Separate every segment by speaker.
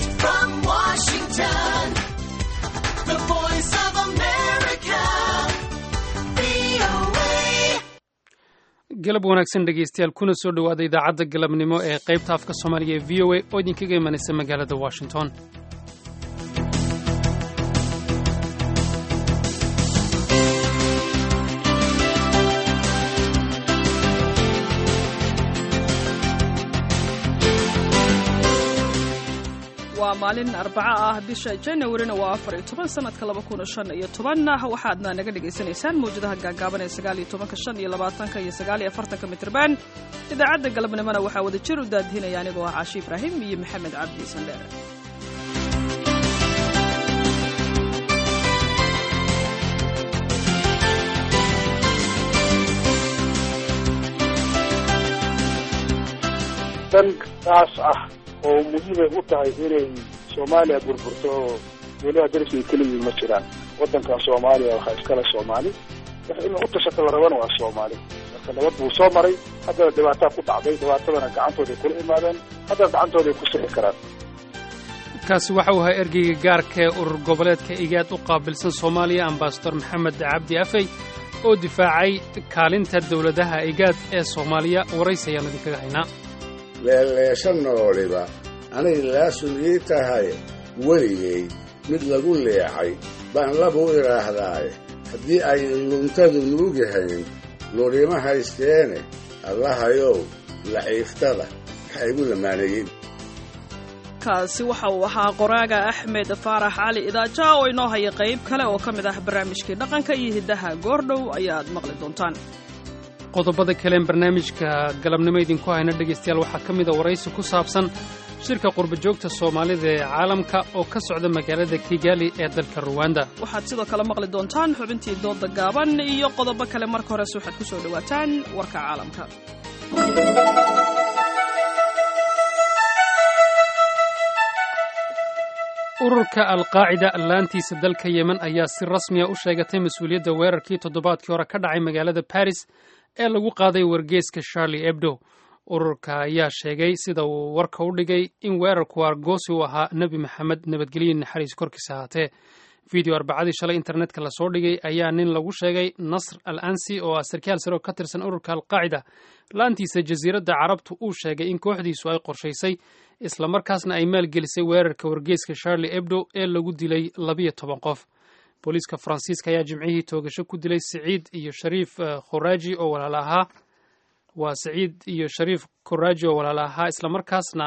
Speaker 1: Direct from Washington, the voice of America, VOA.
Speaker 2: galab wanaagsan dhegaystayaal kuna soo dhowaada idaacadda galabnimo ee qaybta afka soomaaliga ee v o a oo idinkaga imanaysa magaalada washington
Speaker 3: waa maalin arbaco ah bisha janawarina waa afar iyo toban sanadka laba kuna shan iyo tobanna waxaadna naga dhagaysanaysaan mawjadaha gaagaaban ee sagaal iyo tobanka shan iyo labaatanka iyo sagaal iyo afartanka mitrban idaacadda galabnimona waxaa wada jir u daadihinaya anigoo ah caashi ibraahim iyo maxamed cabdi sandheer
Speaker 4: dan taas ah oo muhiimay u tahay inay soomaaliya burburto oo weliba dariska ay keliyiin ma jiraan waddankan soomaaliya waxaa iskale soomaali wax in u tashato la rabana waa soomaali marka nabad buu soo maray haddana dhibaataa ku dhacday dhibaatadana gacantooday kula imaadeen haddana gacantooday ku sixi karaan
Speaker 2: kaasi waxa uu ahaa ergeyga gaarka ee urur goboleedka igaad u qaabilsan soomaaliya ambasador maxamed cabdi afey oo difaacay kaalinta dowladaha igaad ee soomaaliya waraysi ayaanu idinkaga haynaa
Speaker 5: leeleesha nooliba anay laasunii tahay weligay mid lagu leexay baan labu idhaahdaaye haddii ay luntadu nuugahayn lurima haysteene allahayow laciiftada ha igu lamaaneeyin
Speaker 3: kaasi waxa uu ahaa qoraaga axmed faarax cali idaaja oo inoo haya qayb kale oo ka mid ah barnaamijkii dhaqanka iyo hiddaha goordhow ayaad maqli doontaan
Speaker 2: qodobada kaleen barnaamijka galabnimo idinku hayna dhegaystayaal waxaa ka mid a waraysi ku saabsan shirka qurbajoogta soomaalida ee caalamka oo ka socda magaalada kigali ee dalka ruwanda
Speaker 3: waxaad sidoo kale maqli doontaan xubintii dooda gaaban iyo qodobo kale marka horese waxaad ku soo dhowaataan warka caalamka
Speaker 2: ururka alqaacida laantiisa dalka yemen ayaa si rasmiya u sheegatay mas-uuliyadda weerarkii toddobaadkii hore ka dhacay magaalada baris ee lagu qaaday wargeeska charlie ebdo ururka ayaa sheegay sida uu warka u dhigay in weerarku argoosi u ahaa nebi maxamed nabadgelyo naxariis korkiisa ahaatee video arbacadii shalay internetka lasoo dhigay ayaa nin lagu sheegay nasr al ansi oo ah sarkaal sare oo ka tirsan ururka alqaacida laantiisa jasiiradda carabtu uu sheegay in kooxdiisu ay qorshaysay islamarkaasna ay maalgelisay weerarka wargeeska charlie ebdo ee lagu dilay labiyo toban qof booliiska faransiiska ayaa jimcihii toogasho ku dilay siciid iyo shariif khuraaji oo walaal ahaa waa siciid iyo shariif khuraaji oo walaal ahaa islamarkaasna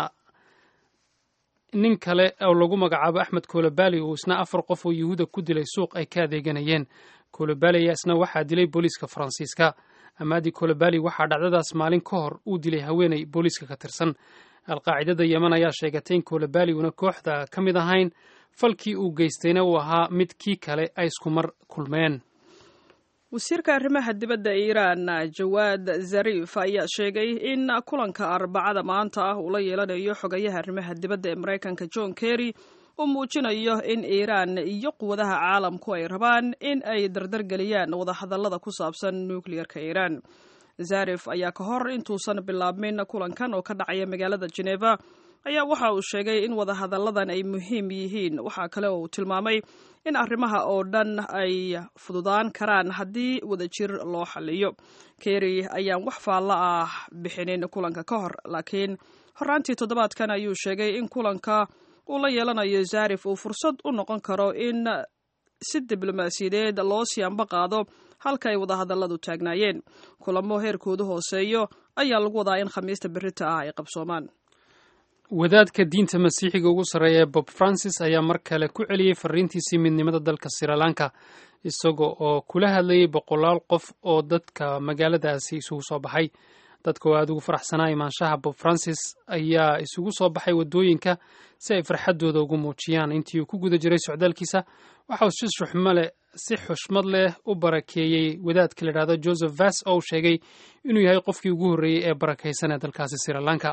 Speaker 2: nin kale oo lagu magacaabo axmed kolobali uu isna afar qof oo yuhuuda ku dilay suuq ay ka adeeganayeen kolobali ayaa isna waxaa dilay booliiska faransiiska amaadi kolobali waxaa dhacdadaas maalin ka hor uu dilay haweenay booliiska ka tirsan alqaacidada yemen ayaa sheegatay in kolobali uuna kooxda ka mid ahayn falkii uu geystayna uu ahaa mid kii kale ay isku mar kulmeen
Speaker 3: wasiirka arrimaha dibadda iiraan jawaad zariif ayaa sheegay in kulanka arbacada maanta ah uu la yeelanayo xogayaha arrimaha dibadda ee maraykanka john kerry uu muujinayo in iiraan iyo quwadaha caalamku ay rabaan in ay dardargeliyaan wadahadallada ku saabsan nukliyarka iiraan zarif ayaa ka hor intuusan bilaabmin kulankan oo ka dhacaya magaalada geneva ayaa waxa uu sheegay in wadahadalladan ay muhiim yihiin waxaa kale oo uu tilmaamay in arrimaha oo dhan ay fududaan karaan haddii wadajir loo xaliyo kerry ayaan wax faallo ah bixinin kulanka ka hor laakiin horaantii toddobaadkan ayuu sheegay in kulanka uu la yeelanayo zarif uu fursad u noqon karo in si diblomaasiyadeed loo siyaanba qaado halka ay wadahadalladu taagnaayeen kulamo heerkoodu hooseeyo ayaa lagu wadaa in khamiista berita ah ay qabsoomaan
Speaker 2: wadaadka diinta masiixiga ugu sarreeya ee bob francis ayaa mar kale ku celiyey fariintiisii midnimada dalka srilanka isaga oo kula hadlayay boqolaal qof oo dadka magaaladaasi isugu soo baxay dadka oo aada ugu faraxsanaa imaanshaha bob francis ayaa isugu soo baxay waddooyinka si ay farxaddooda ugu muujiyaan intii uu ku guda jiray socdaalkiisa waxa uu si xushmale si xushmad leh u barakeeyey wadaadka la yidhahdo joseph vas oo uu sheegay inuu yahay qofkii ugu horreeyey ee barakaysan ee dalkaasi srilanka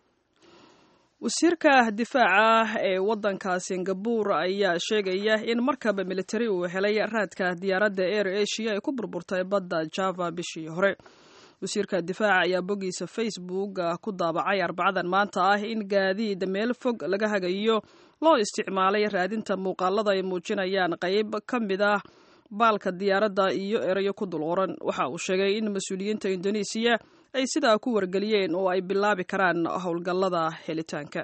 Speaker 3: wasiirka difaaca ee waddanka singabur ayaa sheegaya in markaba militari uu helay raadka diyaaradda air asia ee ku burburtay badda java bishii hore wasiirka difaaca ayaa boggiisa facebook ku daabacay arbacadan maanta ah in gaadiid meel fog laga hagayo loo isticmaalay raadinta muuqaalada ay muujinayaan qayb ka mid ah baalka diyaaradda iyo erayo ku dul qoran waxa uu sheegay in mas-uuliyiinta indonesiya ay sidaa ku wargeliyeen oo ay bilaabi karaan howlgallada helitaanka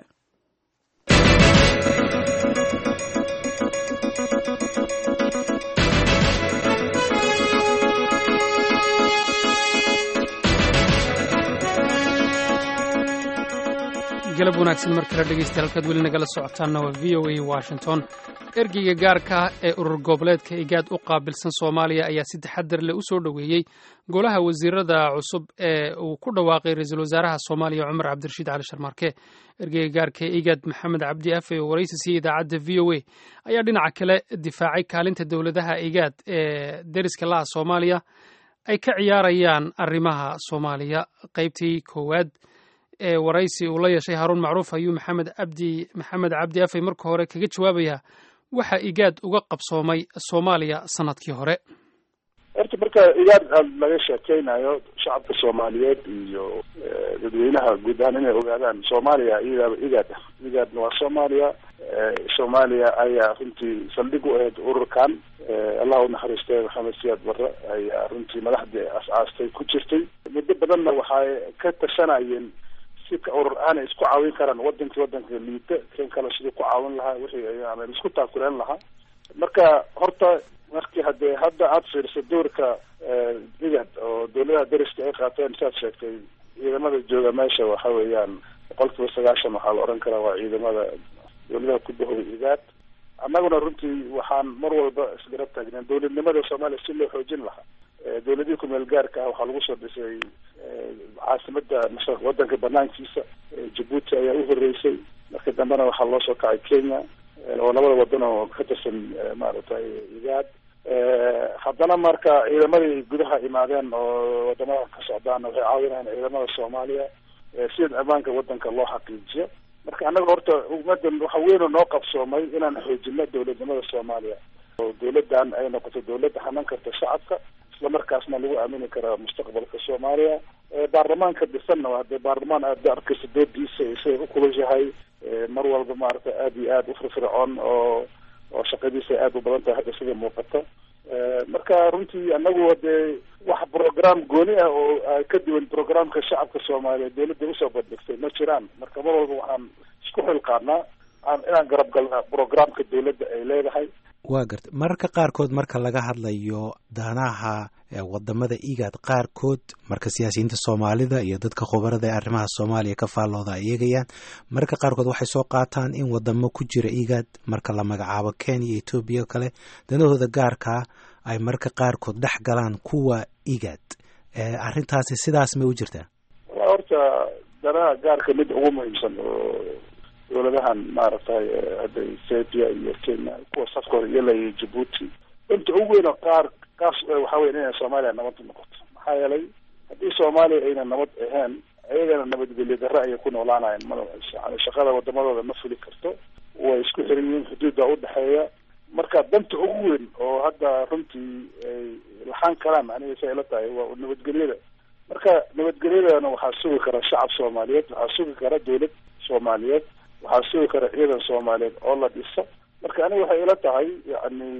Speaker 2: galab wanaagsan mar kale dhegeystayaal halkaad weli nagala socotaanna waa v o a washington ergeyga gaarka ah ee urur goboleedka igaad u qaabilsan soomaaliya ayaa si taxadar leh u soo dhoweeyey golaha wasiirada cusub ee uu ku dhawaaqay ra-iisul wasaaraha soomaaliya cumar cabdirashiid cali sharmaarke ergeyga gaarka ee igaad maxamed cabdi afe oo waraysi siiyey idaacadda v o a ayaa dhinaca kale difaacay kaalinta dowladaha igaad ee deriska laha soomaaliya ay ka ciyaarayaan arrimaha soomaaliya qaybtii koowaad ee waraysi uu la yeeshay haaruun macruuf ayuu maxamed cabdi maxamed cabdi afey marka hore kaga jawaabayaa waxa igaad uga qabsoomay soomaaliya sanadkii hore
Speaker 4: horta marka igaad laga sheekeynayo shacabka soomaaliyeed iyo dadweynaha guud ahaan inay ogaadaan soomaaliya iyadaaba igaad ah igaadna waa soomaaliya soomaaliya ayaa runtii saldhig u ahayd ururkan allah u naxariistay maxamed siyaad barre ayaa runtii madaxdii as-aastay ku jirtay muddo badanna waxay ka tashanayeen sika urur aanay isku caawin karaan wadankii wadanka liita kan kale siduu ku caawin lahaa wixii ama isku taakuleen lahaa marka horta markii hadee hadda aada fiiriso doorka igad oo dowladaha deriska ay qaateen saad sheegtay ciidamada jooga meesha waxa weeyaan boqol kiiba sagaashan waxaa la odhan karaa waa ciidamada dowladaha ku bahooda igaad annaguna runtii waxaan mar walba isgarab taagneen dowladnimada soomaaliya si loo xoojin lahaa dowladihii kumeel gaarka ah waxaa lagu soo dhisay caasimada wadanka banaankiisa jabuuti ayaa u horeysay marka dambena waxaa loo soo kacay kenya oo labada wadan oo ka tirsan maaragtay igaad haddana marka ciidamadii gudaha imaadeen oo wadamada ka socdaan waxay caawinayaan ciidamada soomaaliya sida ammaanka wadanka loo xaqiijiyo marka annaga horta ummadan waxa weyn oo noo qabsoomay inaan xoojino dowladnimada soomaaliya oo dowladdan ay noqoto dowladda hanan karta shacabka islamarkaasna lagu aamini karaa mustaqbalka soomaaliya baarlamaanka dhisanna waa dee baarlamaan aada arkaysa doodiisa isay ukulushahay mar walba maaragtay aada iyo aada u firfircoon oo oo shaqadiisa aada u badan tahay hadda sida muuqata marka runtii anagu dee wax program gooni ah oo ka duwan programka shacabka soomaaliyeed dowladda usoo bandhigtay ma jiraan marka mar walba waxaan isku xilqaanaa inaan garab galna programka dowladda ay leedahay
Speaker 6: waa garta mararka qaarkood marka laga hadlayo danaha wadamada igaad qaarkood marka siyaasiyiinta soomaalida iyo dadka khubarada ee arrimaha soomaaliya ka faallooda ay eegayaan mararka qaarkood waxay soo qaataan in wadamo ku jira igaad marka la magacaabo kenya iyo etoobiya oo kale danahooda gaarkaa ay mararka qaarkood dhex galaan kuwa igaad arrintaasi sidaas may u jirtaa
Speaker 4: horta danaha gaarka mid ugu muhiimsan oo dowladahan maaragtay hadda ethiopia iyo kenya kuwa safka hore iyo iyo jabuuti inta ugu weyn oo qaar kaas waxa weya inay soomaaliya nabad noqoto maxaa yeelay haddii soomaaliya ayna nabad ahayn ayagana nabadgelyo darre ayay ku noolaanayan ma shaqada wadamadooda ma fuli karto way isku xiran yihiin xuduudda udhexeeya marka danta ugu weyn oo hadda runtii ay laxaan karaan aniga say ila tahay waa nabadgelyada marka nabadgelyadana waxaa sugi kara shacab soomaaliyeed waxaa sugi kara dowlad soomaaliyeed waxaa sugi kara ciidan soomaaliyeed oo la dhisa marka aniga waxay ila tahay yani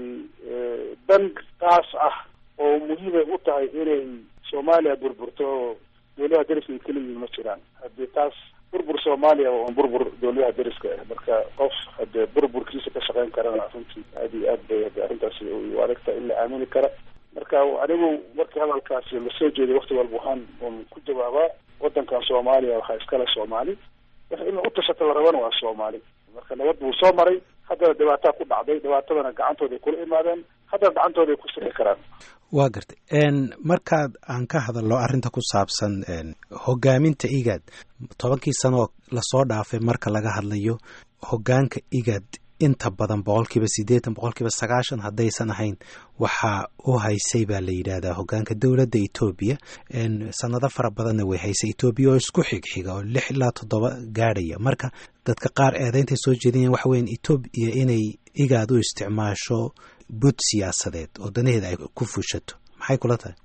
Speaker 4: dan kaas ah oo muhiimay u tahay inay soomaaliya burburto oo dowladaha deriska ay kala yihiin ma jiraan haddii taas burbur soomaaliya waa un burbur dowladaha deriska ah marka qof hadee burburkiisa ka shaqeyn karana runtii aada iyo aad bay hade arrintaasi u adagta in la aamini kara marka anigu markii hadalkaasi lasoo jeeday wakti walba waxaan un ku jawaabaa wadankan soomaaliya waxaa iskale soomaali wax in u tashata la rabana waa soomaali marka nabad buu soo maray haddana dhibaataa ku dhacday dhibaatadana gacantooda ay kula imaadeen haddana gacantooda ay ku sixi karaan
Speaker 6: waa gartay markaad aan ka hadalno arrinta ku saabsan hogaaminta igaad tobankii sanooo lasoo dhaafay marka laga hadlayo hogaanka igaad inta badan boqolkiiba siddeetan boqolkiiba sagaashan haddaysan ahayn waxaa u haysay baa la yidhaahdaa hogaanka dowladda etoobiya sanado fara badanna way haysay etoobiya oo isku xigxiga oo lix ilaa toddoba gaadhaya marka dadka qaar eedeyntay soo jeedinayan waxa weyan etoobiya inay igaad u isticmaasho bud siyaasadeed oo danaheeda ay ku fushato maxay kula tahay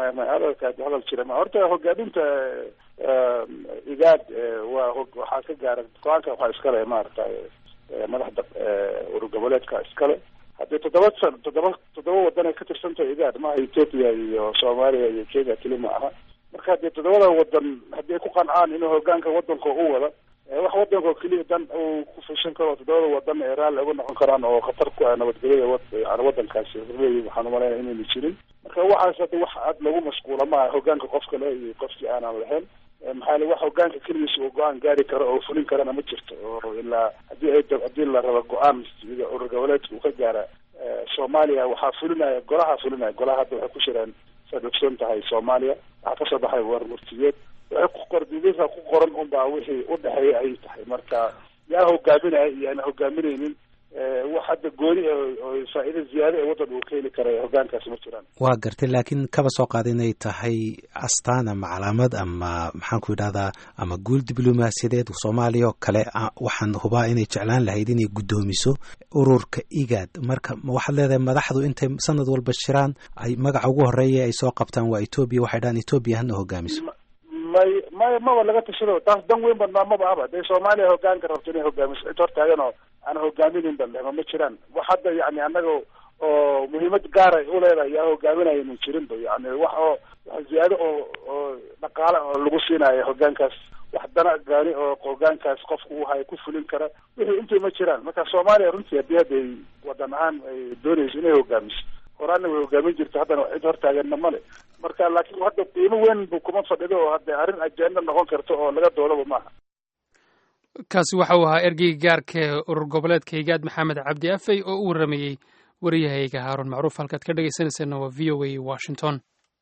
Speaker 4: maya maya hadalkaasi hadal jira ma horta hogaaminta igaad waa waxaa ka gaara go-aanka waxaa iskale maaragtay madaxda urur goboleedka iskale haddii toddoba san toddoba toddoba wadan ay ka tirsantahay igaad maaha ethiopia iyo soomaaliya iyo kenya keli ma aha marka haddii toddobada wadan haddii ay ku qancaan inuu hogaanka wadanka u wada wax wadanka oo keliya dan uu ku fushan karo toddobada wadan ee raalli uga noqon karaan oo khatar ku ah nabadgelyada yani wadankaasi horleeyi waxaan umalaynaya inayna jirin marka waxaas hadda wax aad lagu mashquula maaha hogaanka qofka le iyo qofkii aanan lahayn maxaa yele wax hogaanka keligiisa uu go-aan gaari karo oo fulin karana ma jirto oo ilaa hadii ay haddii la rabo go-aan sida urur goboleedka uu ka gaara soomaaliya waxaa fulinaya golaha fulinaya golaha hadda waxay ku shireen saad ogsoon tahay soomaaliya waxaa kasoo baxay warmurtiyeed waxay ku qordidisa ku qoran unbaa wixii udhexeeya ayay tahay marka yaa hogaaminaya iyo aan hogaaminaynin wax hadda gooni oo faa'iida ziyaado ee waddan uu ka heli kara hogaankaasi ma jiraan
Speaker 6: waa gartay laakiin kaba soo qaada inay tahay astaan ama calaamad ama maxaan ku yidhahdaa ama guul diblomaasiyadeed soomaaliya oo kale waxaan hubaa inay jeclaan lahayd inay guddoomiso ururka igaad marka waxaad leedahay madaxdu intay sanad walba shiraan ay magaca ugu horeeya ay soo qabtaan waa etoobiya waxay dhahaan etoobiya hana hogaamiso
Speaker 4: may may maba laga tashado taas dan weyn badnaa maba aba dee soomaaliya hogaanka rabto inay hogaamiso cid hortaagan oo aan hogaaminayn balema ma jiraan wax hadda yani annaga oo muhiimad gaara u leedahay yaa hogaaminaya ma jirinba yani wax oo wax ziyaado oo oo dhaqaale oo lagu siinayo hogaankaas wax dana gaani oo hogaankaas qofka uu hayo ku fulin kara wixii intii ma jiraan marka soomaaliya runtii haddii hadda ay wadan ahaan ay doonayso inay hogaamiso horaana way hogaamin jirta haddana cid hortaaganna male marka laakiin hadda qiimo weyn bu kuma fadhido oo hadda arrin ajenda noqon karta oo laga doodaba maaha
Speaker 2: kaasi waxa uu ahaa ergeyga gaarka ee urur goboleedka higaad maxamed cabdi afey oo u warramayey wariyahayga haaruun macruuf halkaad ka dhegaysanayseena waa v o a washington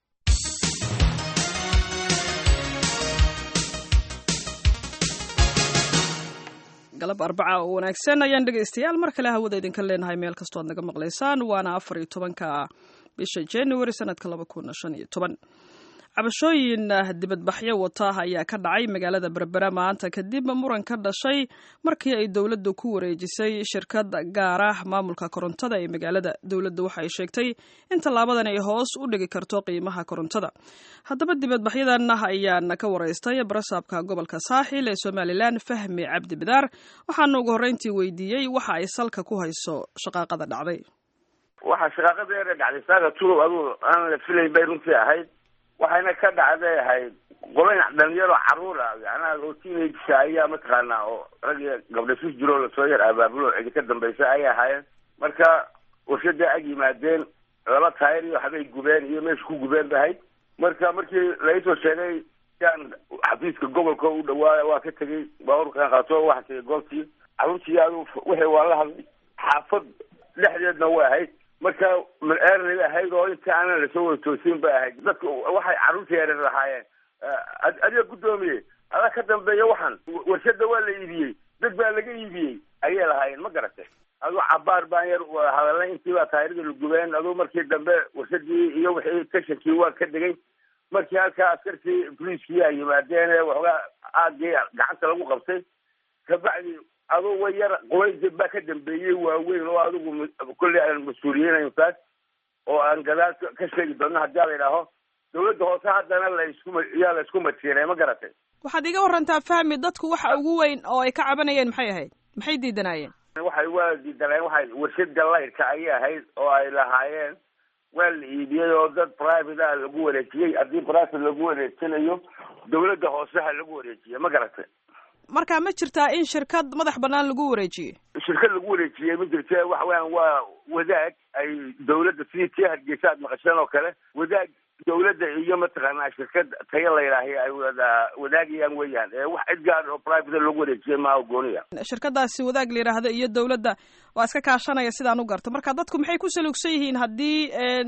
Speaker 3: galab arbaca oo wanaagsan ayaan dhegaystayaal mar kale hawada idinka leenahay meel kastoo ad naga maqlaysaan waana afar iyo tobanka bisha january sanadka laba kun shan iyo toban cabashooyin dibadbaxyo wata ayaa ka dhacay magaalada berbera maanta kadib muran ka dhashay markii ay dowladdu ku wareejisay shirkad gaar ah maamulka korontada ee magaalada dowladdu waxa ay sheegtay in tallaabadan ay hoos u dhigi karto qiimaha korontada haddaba dibadbaxyadan ayaan ka waraystay barasaabka gobolka saaxil ee somalilan fahmi cabdi bidaar waxaana ugu horreyntii weydiiyey waxa ay salka ku hayso shaqaaqada dhacday
Speaker 7: waxaa shaqaaqada yare dhacday saaga tulow aduu aan la filayn bay runtii ahayd waxayna ka dhacday ahayd qolayn dhalinyaro caruur ah yacnaha oo teenagesa ayaa mataqaanaa oo rag iyo gabdha sus jiroo lasoo yar abaabulo cidi ka dambaysa ayay ahaayeen marka warshaday ag yimaadeen laba taayir iyo waxbay gubeen iyo meesha ku gubeen ba ahayd marka markii laisoo sheegay yaan xafiiska gobolka u dhawaa waa ka tegey baaburkan qaato waxaa tegay goobtii carruurtii adu wixii waa la hadlay xaafad dhexdeedna way ahayd marka mal-eerna ahayd oo inta aanan lasoo wada toosin bay ahayd dadka waxay carruurta yareer lahaayeen adiga guddoomiye adaa ka dambeeya waxaan warshada waa la iibiyey dad baa laga iibiyey ayay lahaayeen ma garatay aduu cabaar baan yar hadalnay intii baa taayirada la gubeen aduu markii dambe warshadii iyo wixii tashankii waa ka degay markii halkaa askartii boliiskii ay yimaadeen waxoogaa aagii gacanta lagu qabtay kabacdi aduu way yar qolaysa baa ka dambeeyey waaweyn oo adigu kolley aan mas-uuliyeynayn taas oo aan gadaal ka sheegi doono haddii la idhaaho dawladda hoose haddana la isku yaa la isku matiinay ma garatay
Speaker 3: waxaad iga warantaa fahmi dadku waxa ugu weyn oo ay ka cabanayeen maxay ahayd maxay diidanaayeen
Speaker 7: waxay waa diidanayeen waxay warshada laydka ayay ahayd oo ay lahaayeen waa la iibiyey oo dad private a lagu wareejiyey haddii private lagu wareejinayo dawladda hoose ha lagu wareejiye ma garatay
Speaker 3: marka ma jirtaa in shirkad madax banaan lagu wareejiyey
Speaker 7: shirkad lagu wareejiyey ma jirte waxa weeyaan waa wadaag ay dawladda sidii tii hargeysa aad maqasheen oo kale wadaag dawladda iyo mataqaanaa shirkad tayo la yidhaahay ay wada wadaagayaan weeyaan wax cid gaar oo private lagu wareejiyey maaha gooniya
Speaker 3: shirkadaasi wadaag la yidhaahdo iyo dawladda waa iska kaashanaya sidaan u garto marka dadku maxay ku saluugsan yihiin haddii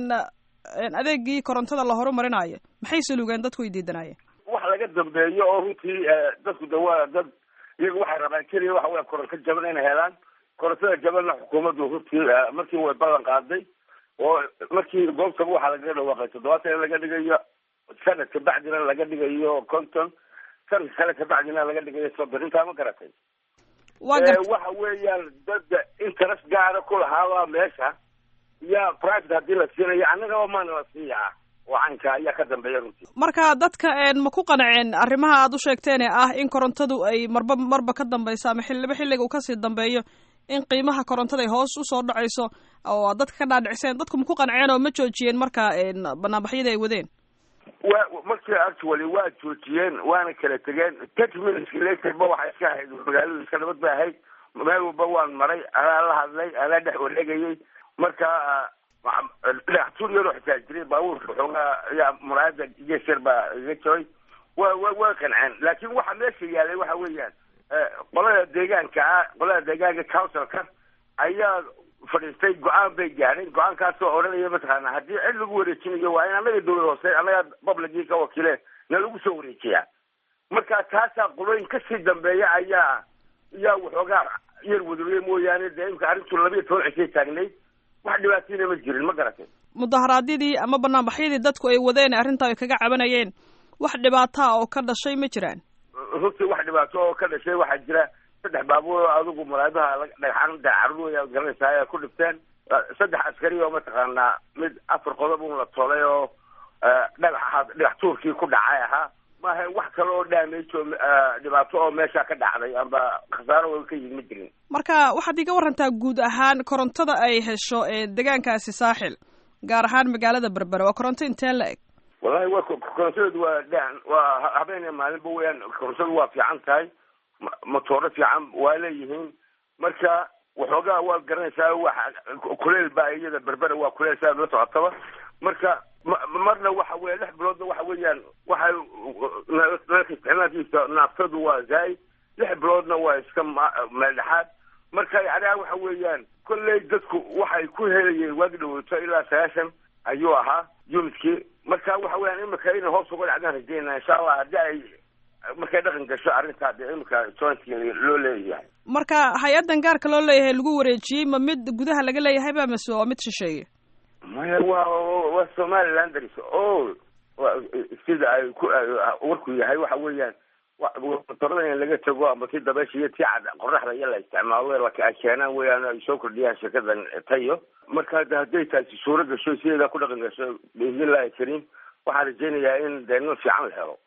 Speaker 3: adeegii korontada la horumarinayo maxay saluugeen dadku ay diidanaayeen
Speaker 7: wax laga dambeeyo oo runtii dadku de waa dad iyagu waxay rabaan keliya waxa weya koronto jaban inay helaan korontada jabanna xukuumaddu runtii markii way ballan qaaday oo markii goobtaba waxaa lagaga dhawaaqay toddobaatan in laga dhigayo sanad kabacdina laga dhigayo conton sanad kale kabacdina laga dhigayo soddon intaa ma garatay
Speaker 3: wa garta
Speaker 7: waxa weeyaan dad interest gaara ku lahaabaa meesha ya private haddii la siinayo annagaba maana la siiyaa oo caynka ayaa ka dambeeya runtii
Speaker 3: marka dadka ma ku qanceen arrimaha aad u sheegteen ee ah in korontadu ay marba marba ka dambeyso ama xiliba xilliga uu kasii dambeeyo in qiimaha korontada ay hoos usoo dhacayso oo dadka ka dhaadhiciseen dadku ma ku qanceen oo ma joojiyeen marka banaanbaxyadii ay wadeen
Speaker 7: wa markii actually waa joojiyeen waana kala tegeen thirty minutes later ba waxay iska ahayd magaaladu iska nabad bay ahayd meel walba waan maray anaa la hadlay anaa dhex wareegayay marka dhagaxtuur yaroo xitaa jiray baabuurka xoogaa ayaa muraayada geesyar baa iga jabay wa wa waa qanceen laakiin waxa meesha yaalay waxa weeyaan qolada deegaanka ah qolada deegaanka councilka ayaa fadhiistay go-aan bay gaadheen go-aankaasoo odhanaya mataqaana haddii cid lagu wareejinayo waa in annaga dawlad hoose annaga publicii ka wakiile na lagu soo wareejiyaa marka taasaa qolooyin kasii dambeeya ayaa ayaa waxoogaa yar wadooye mooyaane dee imka arrintu labiiyo toban cishay taagnayd wax dhibaatayna ma jirin ma garatay
Speaker 3: mudaharaadyadii ama banaanbaxyadii dadku ay wadeen arrintaa ay kaga cabanayeen wax dhibaataa oo ka dhashay ma jiraan
Speaker 7: runtii wax dhibaato oo ka dhashay waxaa jira saddex baabuur oo adigu muraadaha dhagxaanta carruur ayaa garanaysaa ayaa ku dhibteen saddex askari oo mataqaanaa mid afar qodob un la tolay oo dhagax ahaa dhagax tuurkii ku dhacay ahaa maaha wax kale oo damage oo dhibaato oo meesha ka dhacday amba khasaaro oo ka yimid ma jirin
Speaker 3: marka waxaad iga warantaa guud ahaan korontada ay hesho ee deegaankaasi saaxil gaar ahaan magaalada berbere waa koronto intee la eg
Speaker 7: wallahi wa korontadeedu waa dhan waa habeen maalinba weyaan korontadu waa fiican tahay motooro fiican waa leeyihiin marka waxoogaa waad garanaysaa waxa kuleel baa iyada berbera waa kuleel saa la socotaba marka marna waxa weya lix biloodna waxa weeyaan waxay nalka isticmaalkiisa naaftadu waa zaa'id lix biloodna waa iska meeldhexaad marka yacniha waxa weeyaan kolley dadku waxay ku helayeen waagi dhaweyto ilaa sagaashan ayuu ahaa unitkii marka waxa weyaan imika inay hoos uga dhacdaan rajeynaa insha allah haddii ay markay dhaqan gasho arrintaa dee imika jointka loo leeyahay
Speaker 3: marka hay-addan gaarka loo leeyahay lagu wareejiyey ma mid gudaha laga leeyahay ba mase waa mid shisheeye
Speaker 7: maya waa waa somaliland daris o sida ay ku warku yahay waxa weeyaan motorada in laga tago ama tii dabeesha iyo tii cad qoraxda iyo la isticmaalo ay keenaan weyaan ay soo kordhiyaan shirkadan tayo marka hadday taasi suuro gasho sideedaa ku dhaqan gasho biidnillahi kariim waxaan rajeynayaa in dee nin fiican la helo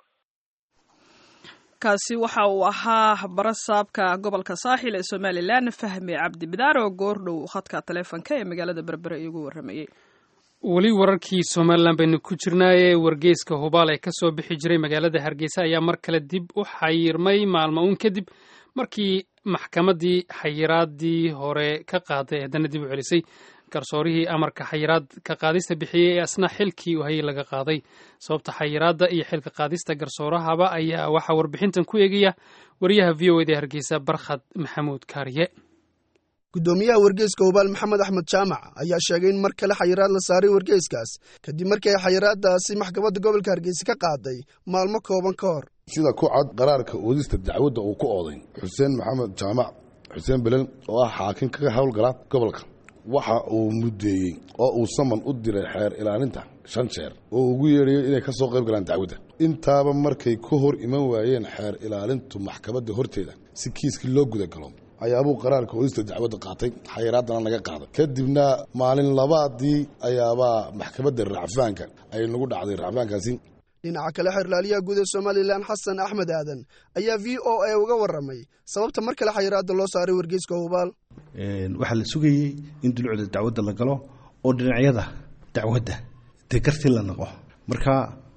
Speaker 3: kaasi waxa uu ahaa barasaabka gobolka saaxil ee somalilan fahmi cabdi bidaar oo goordhow khadka taleefonka ee magaalada berbere iigu waramayey
Speaker 2: weli wararkii somalilan baynu ku jirnaaye wargeyska hubaal ee ka soo bixi jiray magaalada hargeysa ayaa mar kale dib u xayirmay maalmo uun kadib markii maxkamaddii xayiraadii hore ka qaaday haddana dib u celisay garsoorihii amarka xayiraad ka qaadista bixiyey ee asna xilkii u hayay laga qaaday sababta xayiraadda iyo xilka qaadista garsoorahaba ayaa waxaa warbixintan ku eegaya wariyaha v o eda hargeysa barkhad maxamuud kaariye
Speaker 8: guddoomiyaha wargeyska hubaal maxamed axmed jaamac ayaa sheegay in mar kale xayiraad la saaray wargeyskaas kadib markii ay xayiraadaasi maxkamadda gobolka hargeysa ka qaaday maalmo kooban ka hor
Speaker 9: sida ku cad qaraarka oodista dacwadda uu ku ooday xuseen maxamed jaamac xuseen belel oo ah xaakim kaga howlgala gobolka waxa uu muddeeyey oo uu saman u diray xeer ilaalinta shan jeer oo ugu yeedhayo inay ka soo qayb galaan dacwadda intaaba markay ka hor iman waayeen xeer ilaalintu maxkamadda horteeda si kiiskii loo gudagalo ayaabuu qaraarka oodista dacwadda qaatay xayiraaddana laga qaaday kadibna maalin labaadii ayaabaa maxkamadda racfaanka ay nagu dhacday racfaankaasi
Speaker 8: dhinaca kale xeerlaaliyaha guud ee somalilan xasan axmed aadan ayaa v o a uga warramay sababta mar kale xayiraadda loo saaray wargeyska hubaal
Speaker 10: waxaa la sugayey in dulucda dacwadda la galo oo dhinacyada dacwadda dee gartii la naqo marka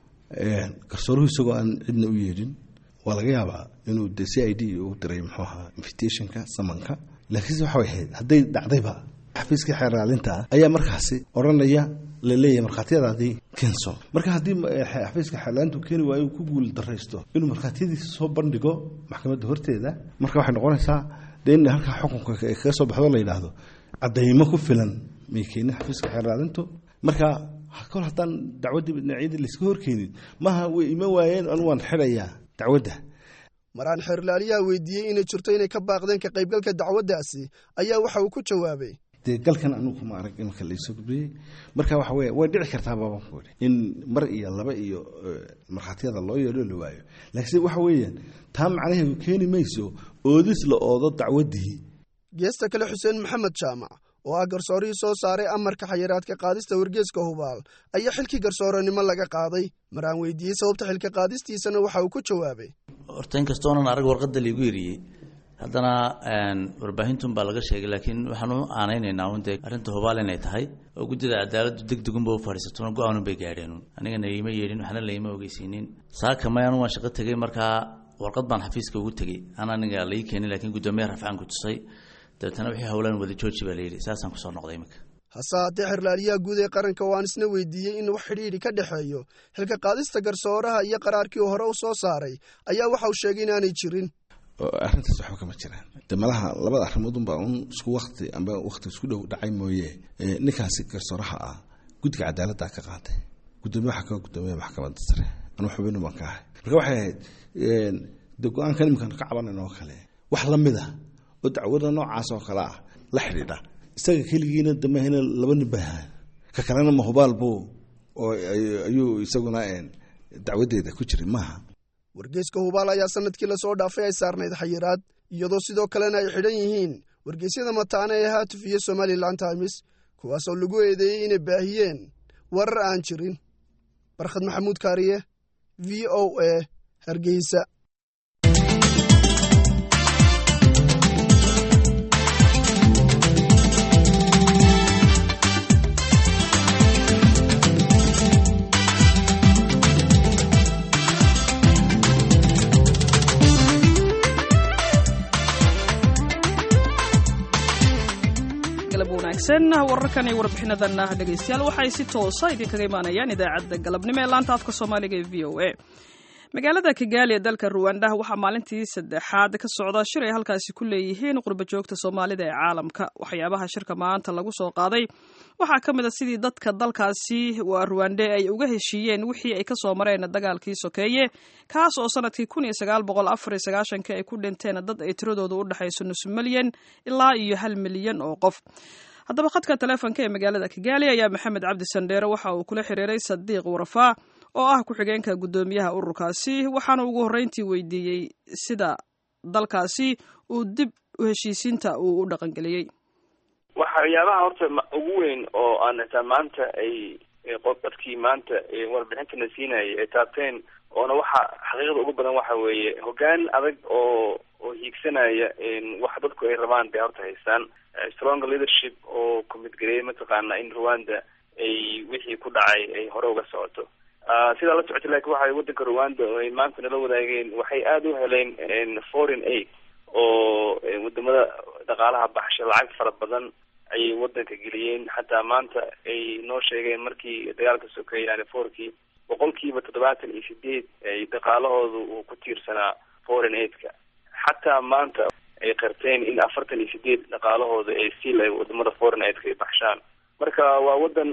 Speaker 10: garsooruhu isagoo aan cidna u yeedhin waa laga yaabaa inuu de c i d u diray muxuu ahaa invitationka samanka laakiinse waxay ahayd hadday dhacdayba xafiiska xeeraalinta ah ayaa markaasi odhanaya la leeyahay markhaatiyadaadii keenso marka haddii xafiiska xeerlaalintu keeni waayo ku guul daraysto inuu markhaatiyadiisa soo bandhigo maxkamadda horteeda marka waxay noqonaysaa dee in halkaa xukunka kaga soo baxdo la yidhaahdo caddaymo ku filan may keenin xafiiska xeerlaalintu marka kol haddaan dacwaddii dhinacyadii layska horkeenin maaha way iman waayeen anu waan xidhayaa dacwadda
Speaker 8: maraan xeerlaaliyaha weydiiyey inay jirto inay ka baaqdeen ka qaybgalka dacwaddaasi ayaa waxa uu ku jawaabay
Speaker 10: dee galkan anugu kuma arag imanka laysoo gudbiyey marka waxa weye way dhici kartaa baabanku i in mar iyo laba iyo markhaatiyada loo yeedho la waayo laakiinse waxa weeyaan taa macnaheedu keeni mayso oodis la oodo dacwaddii
Speaker 8: geesta kale xuseen maxamed jaamac oo ah garsoorihii soo saaray amarka xayiraadka qaadista wargeeska hubaal ayaa xilkii garsooranimo laga qaaday mar aan weydiiyey sababta xilka qaadistiisana waxa uu ku jawaabay
Speaker 11: horta inkastoonan arag warqadda liigu eriyey haddana warbaahintuun baa laga sheegay laakiin waxaan u aanaynaynaa un dee arrinta hubaal inay tahay oo guddida cadaaladdu deg degunba u fadhiisatona go-aanun bay gaadheen anigana iima yeedhin waxna laima ogeysiinin saaka may anu waan shaqo tegey markaa warqad baan xafiiska ugu tegey an aniga lai keenin lakiin guddoomiyaha rafcaan ku tusay dabeetana wixii howlaan wada jooji baa layidhi saasaan kusoo noqday iminka
Speaker 8: hase haddee xerlaaliyaha guud ee qaranka waan isna weydiiyey in wax xidhiidhi ka dhexeeyo xilka qaadista garsooraha iyo qaraarkii hore u soo saaray ayaa waxa uu sheegay inaanay jirin
Speaker 10: arrintaas waxba kama jiraan de malaha labada arrimood unbaa un isku wakti amba wakti isku dhow dhacay mooye ninkaasi garsooraha ah guddiga cadaaladda ka qaatay guddoomiye waxaa ka guddoomiya maxkamadda sare anu xubinu baan ka ahay marka waxay ahayd de go-aankan iminkan ka cabanan oo kale wax la mid a oo dacwada noocaas oo kale ah la xidhiidha isaga keligiina damahina laba nin baa ka kalena mahubaal buu oo ayuu isaguna dacwadeeda ku jiray maaha
Speaker 8: wargeyska hubaal ayaa sanadkii lasoo dhaafay ay saarnayd xayiraad iyadoo sidoo kalena ay xidhan yihiin wargeysyada mataana ee haatuf iyo somalilan times kuwaasoo lagu eedeeyey inay baahiyeen warar aan jirin barkhad maxamuud kaariye v o a hargeysa
Speaker 3: wararkan iyo warbixinadanah dhegaystayaal waxay si toosa idinkaga imaanayaan idaacadda galabnimo ee laanta afka soomaaliga ee v o a magaalada kigaali ee dalka ruwanda waxaa maalintii saddexaad ka socda shir ay halkaasi ku leeyihiin qurba joogta soomaalida ee caalamka waxyaabaha shirka maanta lagu soo qaaday waxaa ka mid a sidii dadka dalkaasi waa ruwande ay uga heshiiyeen wixii ay kasoo mareen dagaalkii sokeeye kaas oo sanadkii kun iyo sagaal boqol afar iyo sagaashanki ay ku dhinteen dad ay tiradoodu u dhexayso nus milyan ilaa iyo hal milyan oo qof haddaba khadka taleefonka ee magaalada kigaali ayaa maxamed cabdi sandheere waxa uu kula xiriiray sadiiq warfaa oo ah ku-xigeenka guddoomiyaha ururkaasi waxaana ugu horreyntii weydiiyey sida dalkaasi uu dib u heshiisiinta uu u dhaqangeliyey
Speaker 12: waxyaabaha horta ugu weyn oo aan xitaa maanta ay dadkii maanta warbixintana siinayay ay taabteen oona waxa xaqiiqda ugu badan waxa weeye hoggaan adag oo oo hiigsanaya wax dadku ay rabaan bay horta haystaan strong leadership oo commitgareeyay mataqaana in rwanda ay wixii ku dhacay ay hore uga socoto sidaa la socotay laakiin waxa waddanka rwanda oo ay maanta nala wadaageen waxay aada u heleen foreign aid oo wadamada dhaqaalaha baxsha lacag fara badan ayay waddanka geliyeen xataa maanta ay noo sheegeen markii dagaalka sokeeyey yani forkii boqolkiiba toddobaatan iyo sideed ay dhaqaalahooda uu ku tiirsanaa foreign aidka xataa maanta ay qarteen in afartan iyo sideed dhaqaalahooda ay stiil ay wadamada foreign aidka ay baxshaan marka waa wadan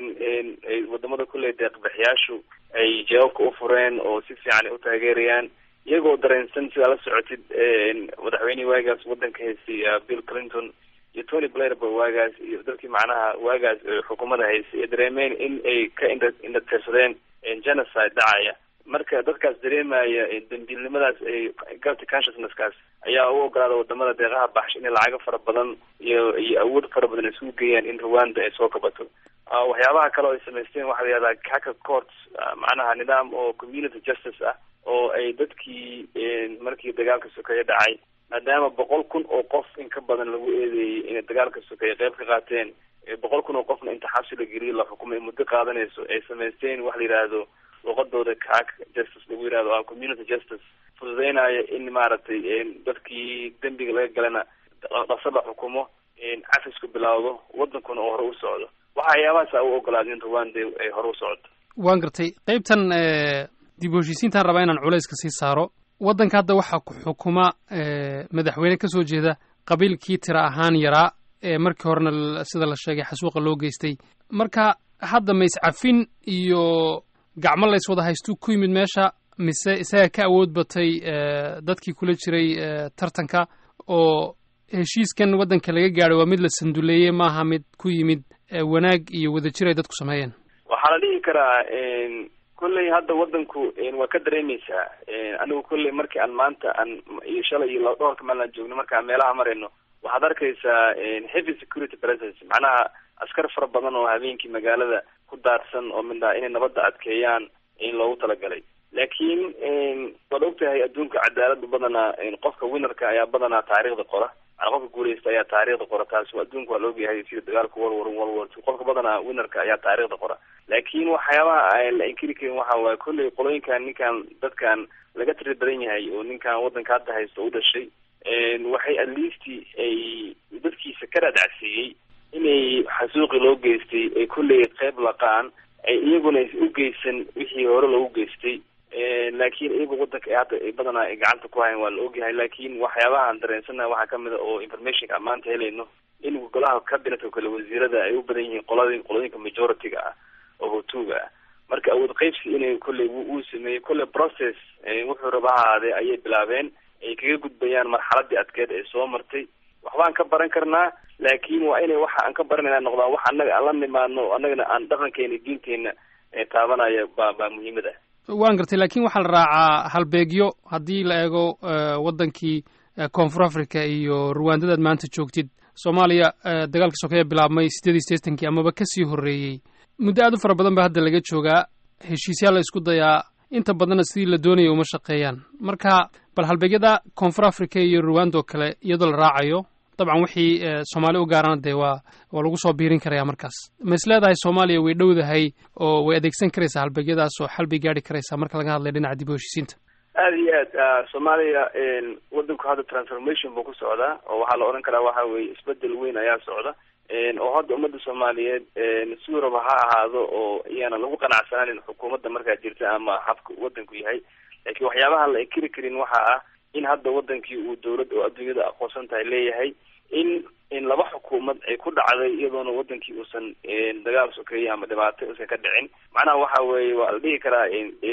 Speaker 12: ay wadamada kulley deeqbixiyaashu ay jawaabka u fureen oo si fiican ay u taageerayaan iyagoo dareensan sidaa la socotid madaxweynihii waagaas wadanka haystay bill clinton iyo tony blair ba waagaas iyo dadkii macnaha waagaas xukuumadda haystay ay dareemeen in ay ka indha indhatirsadeen genocide dhacaya marka dadkaas dareemaya dambiilnimadaas ay guilty consciousnesskaas ayaa u ogolaada wadamada deeqaha baxsha inay lacago fara badan iyo iyo awood fara badan isugu geeyaan in rwanda ay soo kabato waxyaabaha kale oo ay samaysteen waxaa la yihahdaa haka courts macnaha nidaam oo community justice ah oo ay dadkii markii dagaalka sokeeye dhacay maadaama boqol kun oo qof in ka badan lagu eedeeyey inay dagaalka sokeeye qayb ka qaateen boqol kun oo qofna inta xabsi la geliyo la xukumay muddo qaadanayso ay samaysteen waxa la yidhaahdo luqadooda kaak justice lagu yihahdo a community justice fududeynaya in maaragtay dadkii dembiga laga galana dhaqso la xukumo cafisku bilaawdo wadankuna oo hore u socdo waxayaabahaasa u ogolaada in rwanda ay hore u socdo
Speaker 2: waan gartay qaybtan dib u heshiisiintaan rabaa inaan culayska sii saaro waddanka hadda waxaa ku xukuma madaxweyne ka soo jeeda qabiilkii tira ahaan yaraa ee markii horena sida la sheegay xasuuqa loo geystay marka hadda ma iscafin iyo gacmo lays wada haystuu ku yimid meesha mise isaga ka awood batay dadkii kula jiray tartanka oo heshiiskan waddanka laga gaadhay waa mid la sanduleeyey maaha mid ku yimid wanaag iyo wadajir ay dadku sameeyeen
Speaker 12: waxaa la dhihi karaa kolley hadda wadanku waa ka dareemeysaa anigu kolley markii aan maanta aan iyo shalay iyo dhowrka maalin aan joogno marka aan meelaha marayno waxaad arkaysaa heavy security presence macnaha askar fara badan oo habeenkii magaalada ku daadsan oo midna inay nabadda adkeeyaan in loogu talagalay laakiin waad ogtahay adduunka cadaalada badanaa qofka winnerka ayaa badanaa taariikhda qora manaa qofka guuleysta ayaa taariikhda qora taas adduunka waa la ogyahay sida dagaalka world war world war two qofka badanaa winnerka ayaa taariikhda qora laakiin waxyaabaha aan la inkiri karin waxa waaye kolley qolooyinkan ninkan dadkan laga tiri badan yahay oo ninkan waddanka hadda haysta u dhashay waxay at least ay dadkiisa ka dhaadhacsiiyey inay xasuuqi loo geystay ay kolley qeyb laqaan ay iyaguna u geysan wixii hore loogu geystay laakiin iyaga wadanka hadda badanaa ay gacanta ku hayan waa la ogyahay laakiin waxyaabaha aan dareensanaha waxaa kamid a oo informationka aan maanta helayno in golaha cabinetka kale wasiirada ay u badan yihiin qoladi qolooyinka majority-ga ah oo hotuuga ah marka awood qeybsi inay kolley uu sameeyey kolley process wuxuu raba ha ahaadee ayay bilaabeen ay kaga gudbayaan marxaladii adkeed ee soo martay waxbaan ka baran karnaa laakiin waa inay waxa aan ka baranayna noqdaan wax annaga aan la nimaadno annagana aan dhaqankeena diinteena taabanaya baa baa muhiimad ah
Speaker 2: waan gartay laakiin waxaa la raacaa halbeegyo haddii la eego waddankii koonfur africa iyo ruwaandadaad maanta joogtid soomaaliya dagaalka sokeeye bilaabmay siddeed iyo siddeetankii amaba kasii horreeyey muddo aad u fara badan ba hadda laga joogaa heshiisyaa la isku dayaa inta badanna sidii la doonaya uma shaqeeyaan marka bal halbeegyada koonfur africa iyo ruwanda oo kale iyadoo la raacayo dabcan wixii soomaali u gaarana dee waa waa lagu soo biirin karaya markaas ma is leedahay soomaaliya way dhowdahay oo way adeegsan karaysaa halbeegyadaas oo xal bay gaari karaysaa marka laga hadlaya dhinaca dib u heshiisiinta
Speaker 12: aada iyo aad soomaaliya wadanku hadda transformation buu ku socdaa oo waxaa la odhan karaa waxa weeye isbedel weyn ayaa socda oo hadda ummadda soomaaliyeed siduu raba ha ahaado oo iyaana lagu qanacsanaanin xukuumadda markaa jirta ama habka wadanku yahay laakiin waxyaabaha la inkiri karin waxa ah in hadda wadankii uu dawlad oo adduunyada aqoonsan tahay leeyahay in in laba xukuumad ay ku dhacday iyadoona wadankii uusan dagaal sokeeye ama dhibaato uusan ka dhicin macnaha waxa weeye waa la dhihi karaa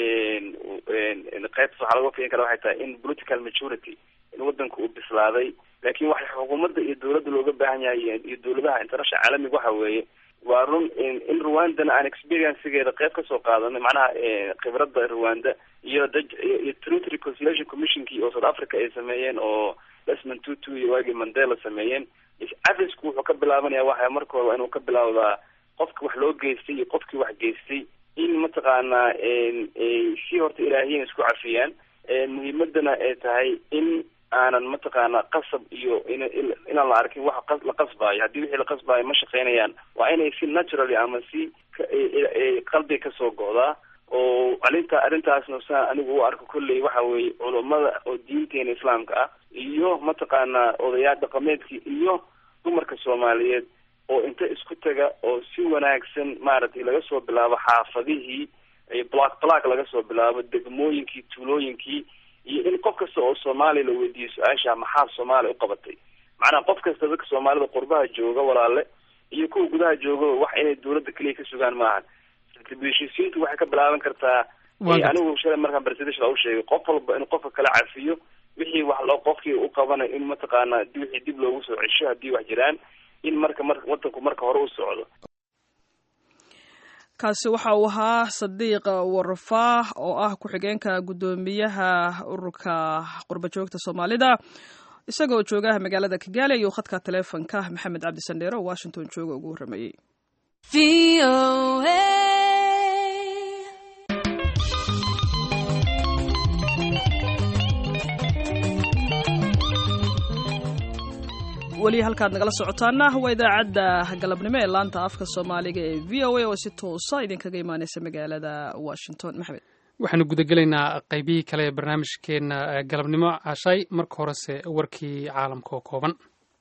Speaker 12: qaybtas waxaa laga fiin kara waxay tahay in political maturity in wadanka uu bislaaday laakiin waxa xukuumadda iyo dawladda looga baahan yahay iyo dawladaha international caalamiga waxa weeye waa run in rwandana aan experiencegeeda qayb kasoo qaadanay macnaha khibradda rwanda iyo daj iyo truth reconciliation commissionkii oo south africa ay sameeyeen oo desmond tutu iyo waagii mandela sameeyeen cadisku wuxuu ka bilaabanaya waxa marka hore waa inuu ka bilaawdaa qofki wax loo geystay iyo qofkii wax geystay in mataqaanaa si horta ilaahiyan isku cafiyaan muhiimadana ay tahay in aanan mataqaana qasab iyo in inaan la arkin wax la qasbaayo haddii wixii la qasbaayo ma shaqeynayaan waa inay si naturally ama si qalbi kasoo go'daa oo arinta arrintaasna saa anigu u arko kolley waxa weeye culummada oo diinteena islaamka ah iyo mataqaanaa odayaal dhaqameedkii iyo dumarka soomaaliyeed oo inta isku taga oo si wanaagsan maaragtay laga soo bilaabo xaafadihii block block laga soo bilaabo degmooyinkii tuulooyinkii iyo in qof kasta oo soomaaliya la weydiiyo su-aasha maxaa soomaaliya u qabatay macnaha qof kasta dadka soomaalida qurbaha jooga walaale iyo kuwa gudaha jooga wax inay dawladda keliya ka sugaan maahan heshiisiintu waxay ka bilaaban kartaa anigu shalay markaan presidential u sheegay qof walba in qofka kala cafiyo wixii wax loo qofkii u qabanayo in mataqaana wixii dib loogu soo cesho haddii wax jiraan in marka mar wadanku marka hore u socdo
Speaker 3: kaasi waxa uu ahaa sadiiq warfaah oo ah ku-xigeenka guddoomiyaha ururka qurbajoogta soomaalida isagoo joogaha magaalada kigaali ayuu khadka taleefonka maxamed cabdi sandheere oo washington jooga ugu warramayey weli halkaad nagala socotaana waa idaacadda galabnimo ee laanta afka soomaaliga ee v o a oo si toosa idinkaga imaaneysa magaalada washington maxamed
Speaker 2: waxaanu gudagelaynaa qaybihii kale ee barnaamijkeena galabnimo cashay marka horese warkii caalamka oo kooban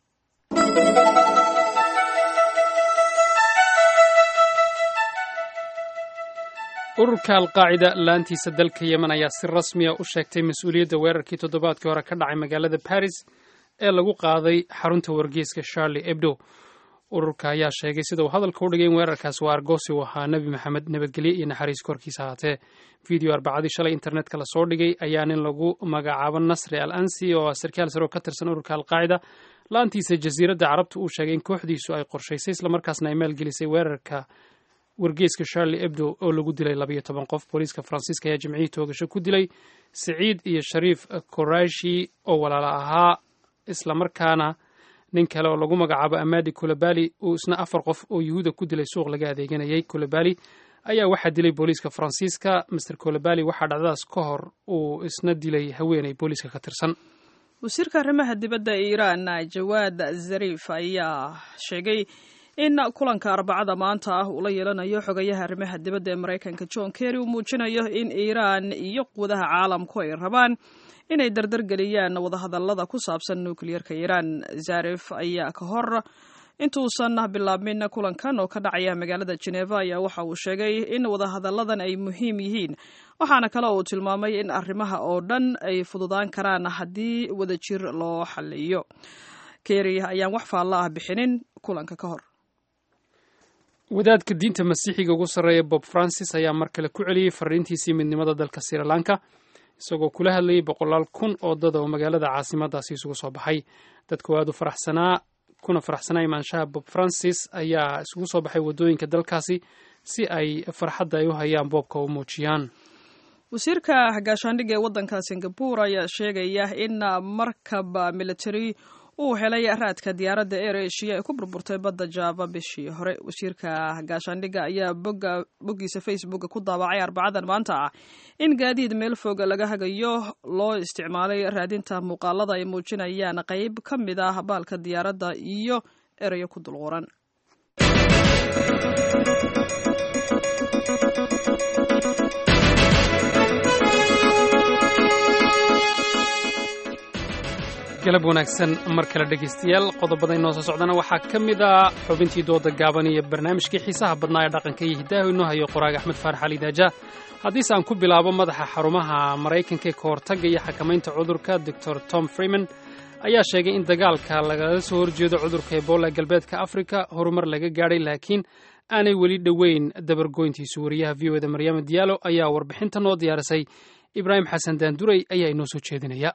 Speaker 2: ururka alqaacida laantiisa dalka yemen ayaa si rasmiya u sheegtay mas-uuliyadda weerarkii toddobaadkii hore ka dhacay magaalada baris ee lagu qaaday xarunta wargeyska charlie ebdo ururka ayaa sheegay sida uu hadalka u dhigay in weerarkaas waa argoosi u ahaa nebi maxamed nabadgelye iyo naxariis korkiisa ahaatee video arbacadii shalay internetka lasoo dhigay ayaa nin lagu magacaabo nasri al ansi oo sarkaal sare oo ka tirsan ururka alqaacida la-aantiisa jasiiradda carabta uu sheegay in kooxdiisu ay qorshaysay islamarkaasna ay maalgelisay weerarka wargeyska charlie ebdo oo lagu dilay labayo toban qof booliiska faransiiska ayaa jimcihii toogasho ku dilay siciid iyo shariif korashi oo walaala ahaa islamarkaana nin kale oo lagu magacaabo amadi kulabali uu isna afar qof oo yuhuuda ku dilay suuq laga adeeganayay kulabali ayaa waxaa dilay booliiska faransiiska master kulabali waxaa dhacdadaas ka hor uu isna dilay haweenay booliiska ka tirsan
Speaker 3: wasiirka arrimaha dibadda ee iiraan jawaad zariif ayaa sheegay in kulanka arbacada maanta ah uu la yeelanayo xogayaha arrimaha dibadda ee maraykanka john kerry uu muujinayo in iiraan iyo quwadaha caalamku ay rabaan inay dardargeliyaan wadahadallada ku saabsan nukliyarka iiraan zarif ayaa ka hor intuusan bilaabmin kulankan oo ka dhacaya magaalada geneva ayaa waxa uu sheegay in wadahadalladan ay muhiim yihiin waxaana kale uu tilmaamay in arrimaha oo dhan ay fududaan karaan haddii wadajir loo xaliyo kerry ayaan wax faalla ah bixinin kulanka ka hor
Speaker 2: wadaadka diinta masiixiga ugu sarreeya bob francis ayaa mar kale ku celiyey fariintiisii midnimada dalka sri lanka isagoo kula hadlayay boqolaal kun oo dad oo magaalada caasimadaasi isugu soo baxay dadku aad u faraxsanaa kuna faraxsanaa imaanshaha bob francis ayaa isugu soo baxay waddooyinka dalkaasi si ay farxadda ay u hayaan boobka u muujiyaan
Speaker 3: wasiirka gaashaandhigga ee waddanka singapore ayaa sheegaya in markab military uu helay raadka diyaaradda air asia ee ku burburtay badda java bishii hore wasiirka gaashaandhigga ayaa boggiisa facebooka ku daabacay arbacadan maanta ah in gaadiid meel fog laga hagayo loo isticmaalay raadinta muuqaalada ay muujinayaan qayb ka mid ah baalka diyaaradda iyo erayo ku dulquran
Speaker 2: galab wanaagsan mar kale dhegaystayaal qodobada inoo soo socdana waxaa ka mid a xubintii dooda gaaban iyo barnaamijkii xiisaha badnaa ee dhaqanka iyo hiddaahu inoo hayo qoraaga axmed faarax ali daaja haddiise aan ku bilaabo madaxa xarumaha maraykanka ee ka hortagga iyo xakamaynta cudurka doctor tom freeman ayaa sheegay in dagaalka lagala soo horjeedo cudurka ebola galbeedka afrika horumar laga gaadhay laakiin aanay weli dhoweyn dabargoyntiisu wariyaha v o eda maryaama diyaalo ayaa warbixinta noo diyaarisay ibraahim xasan daanduray ayaa inoo soo jeedinaya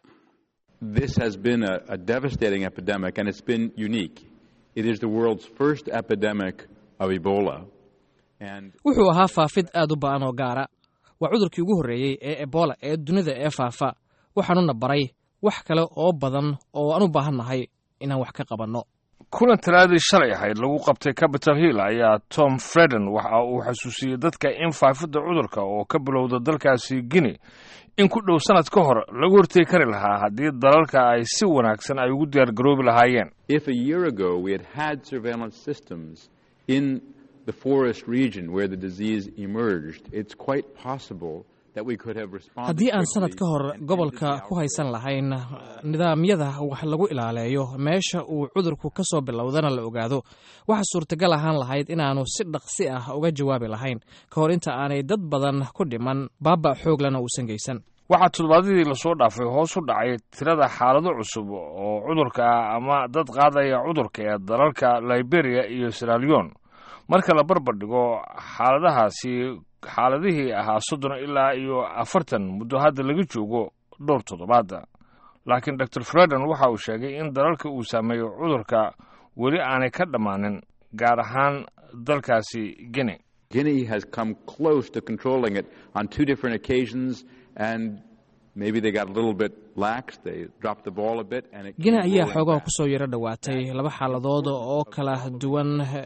Speaker 13: This has been a, a devastating epidemic, and it's been unique. It is the world's first epidemic of Ebola. And
Speaker 14: wuxuu ahaa faafid aad u ba'an oo gaara waa cudurkii ugu horreeyey ee ebola ee dunida ee faafa waxaanuna baray wax kale oo badan oo aan u baahannahay inaan wax ka qabanno
Speaker 15: kulan talaadii shalay ahayd lagu qabtay capital hill ayaa tom freden waxa uu xasuusiyey dadka in faafidda cudurka oo ka bilowda dalkaasi guinea in ku dhow sannad ka hor lagu hortegi kari lahaa haddii dalalka ay si wanaagsan ay ugu diyaargaroobi lahaayeen
Speaker 13: if a year ago we had had surveillance systems in the forest region where the disease emerged, it's quite possible that we could have responded.
Speaker 14: haddii aan sanad
Speaker 13: quickly
Speaker 14: ka hor gobolka ku haysan lahayn nidaamyada wax lagu ilaaleeyo meesha uu cudurku ka soo bilowdana la ogaado waxaa suurtagal ahaan lahayd inaannu si dhaqsi ah uga jawaabi lahayn ka hor inta aanay dad badan ku dhiman baaba xooglana uusan geysan
Speaker 15: waxaa toddobaadadii lasoo dhaafay hoos u dhacay tirada xaalado cusub oo cudurka ah ama dad qaadaya cudurka ee dalalka liberia iyo siralion marka la barbar dhigo xaaladahaasi xaaladihii ahaa soddon ilaa iyo afartan muddo hadda laga joogo dhowr toddobaada laakiin dor freden waxa uu sheegay in dalalka uu saameeyo cudurka weli aanay ka dhammaanin gaar ahaan dalkaasi guinea
Speaker 13: Guinea has come close to controlling it on two different occasions, and maybe they got a little bit lax. They dropped the ball a bit, and it
Speaker 14: gina
Speaker 13: came
Speaker 14: ayaa
Speaker 13: rolling
Speaker 14: xoogaa
Speaker 13: back.
Speaker 14: ku soo yaro dhowaatay laba xaaladood oo kala duwan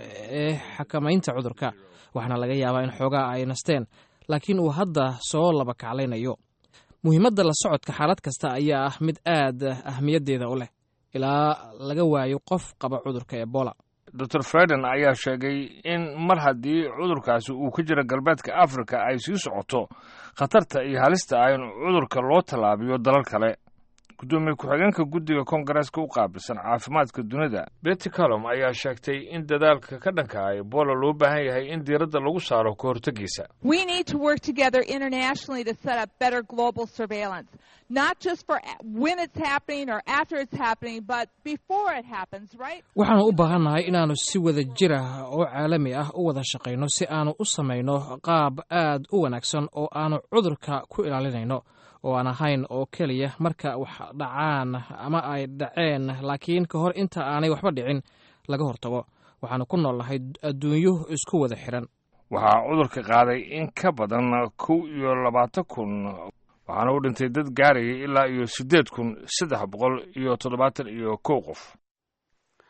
Speaker 14: ee xakamaynta cudurka waxaana laga yaabaa in xoogaa ay nasteen laakiin uu hadda soo laba kaclaynayo muhiimadda la socodka xaalad kasta ayaa ah mid aad ahmiyaddeeda u leh ilaa laga waayo qof qaba cudurka ebola
Speaker 15: dor freden ayaa sheegay in mar haddii cudurkaasi uu ka jiro galbeedka afrika ay sii socoto khatarta iyo halista ah in cudurka loo tallaabiyo dalal kale guddoomiye ku-xigeenka guddiga koongareeska u qaabilsan caafimaadka dunida betty calom ayaa sheegtay in dadaalka ka dhanka ah ebola loo baahan yahay in diiradda lagu saaro ka hortegiisa
Speaker 16: We need to work together internationally to set up better global surveillance, not just for a- when it's happening or after it's happening, but before it happens, right?
Speaker 14: waxaanu u baahannahay inaannu si wada jir ah oo caalami ah u wada shaqayno si aannu u samayno qaab aad u wanaagsan oo aannu cudurka ku ilaalinayno oo aan ahayn oo keliya marka wax dhacaan ama ay dhaceen laakiin ka hor inta aanay waxba dhicin laga hortago waxaannu ku noolnahay adduunyo isku wada xiran
Speaker 15: waxaa cudurka qaaday in ka badan kow iyo labaatan kun waxaana u dhintay dad gaarayay ilaa iyo siddeed kun saddex boqol iyo toddobaatan iyo kow qof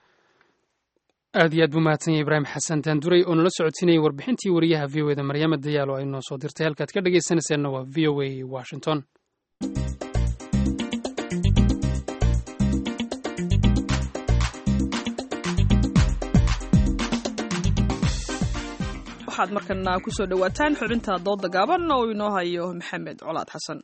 Speaker 2: aad iyo aad buu mahadsan yahay ibraahim xasan daanduray oo nala socodsiinayay warbixintii wariyaha v o eda maryaama dayaalo ay noo soo dirtay halkaad ka dhegaysanayseena waa v o a washington
Speaker 3: waxaad markana kusoo dhowaataan xubinta dooda gaaban oo inoo hayo maxamed colaad xasan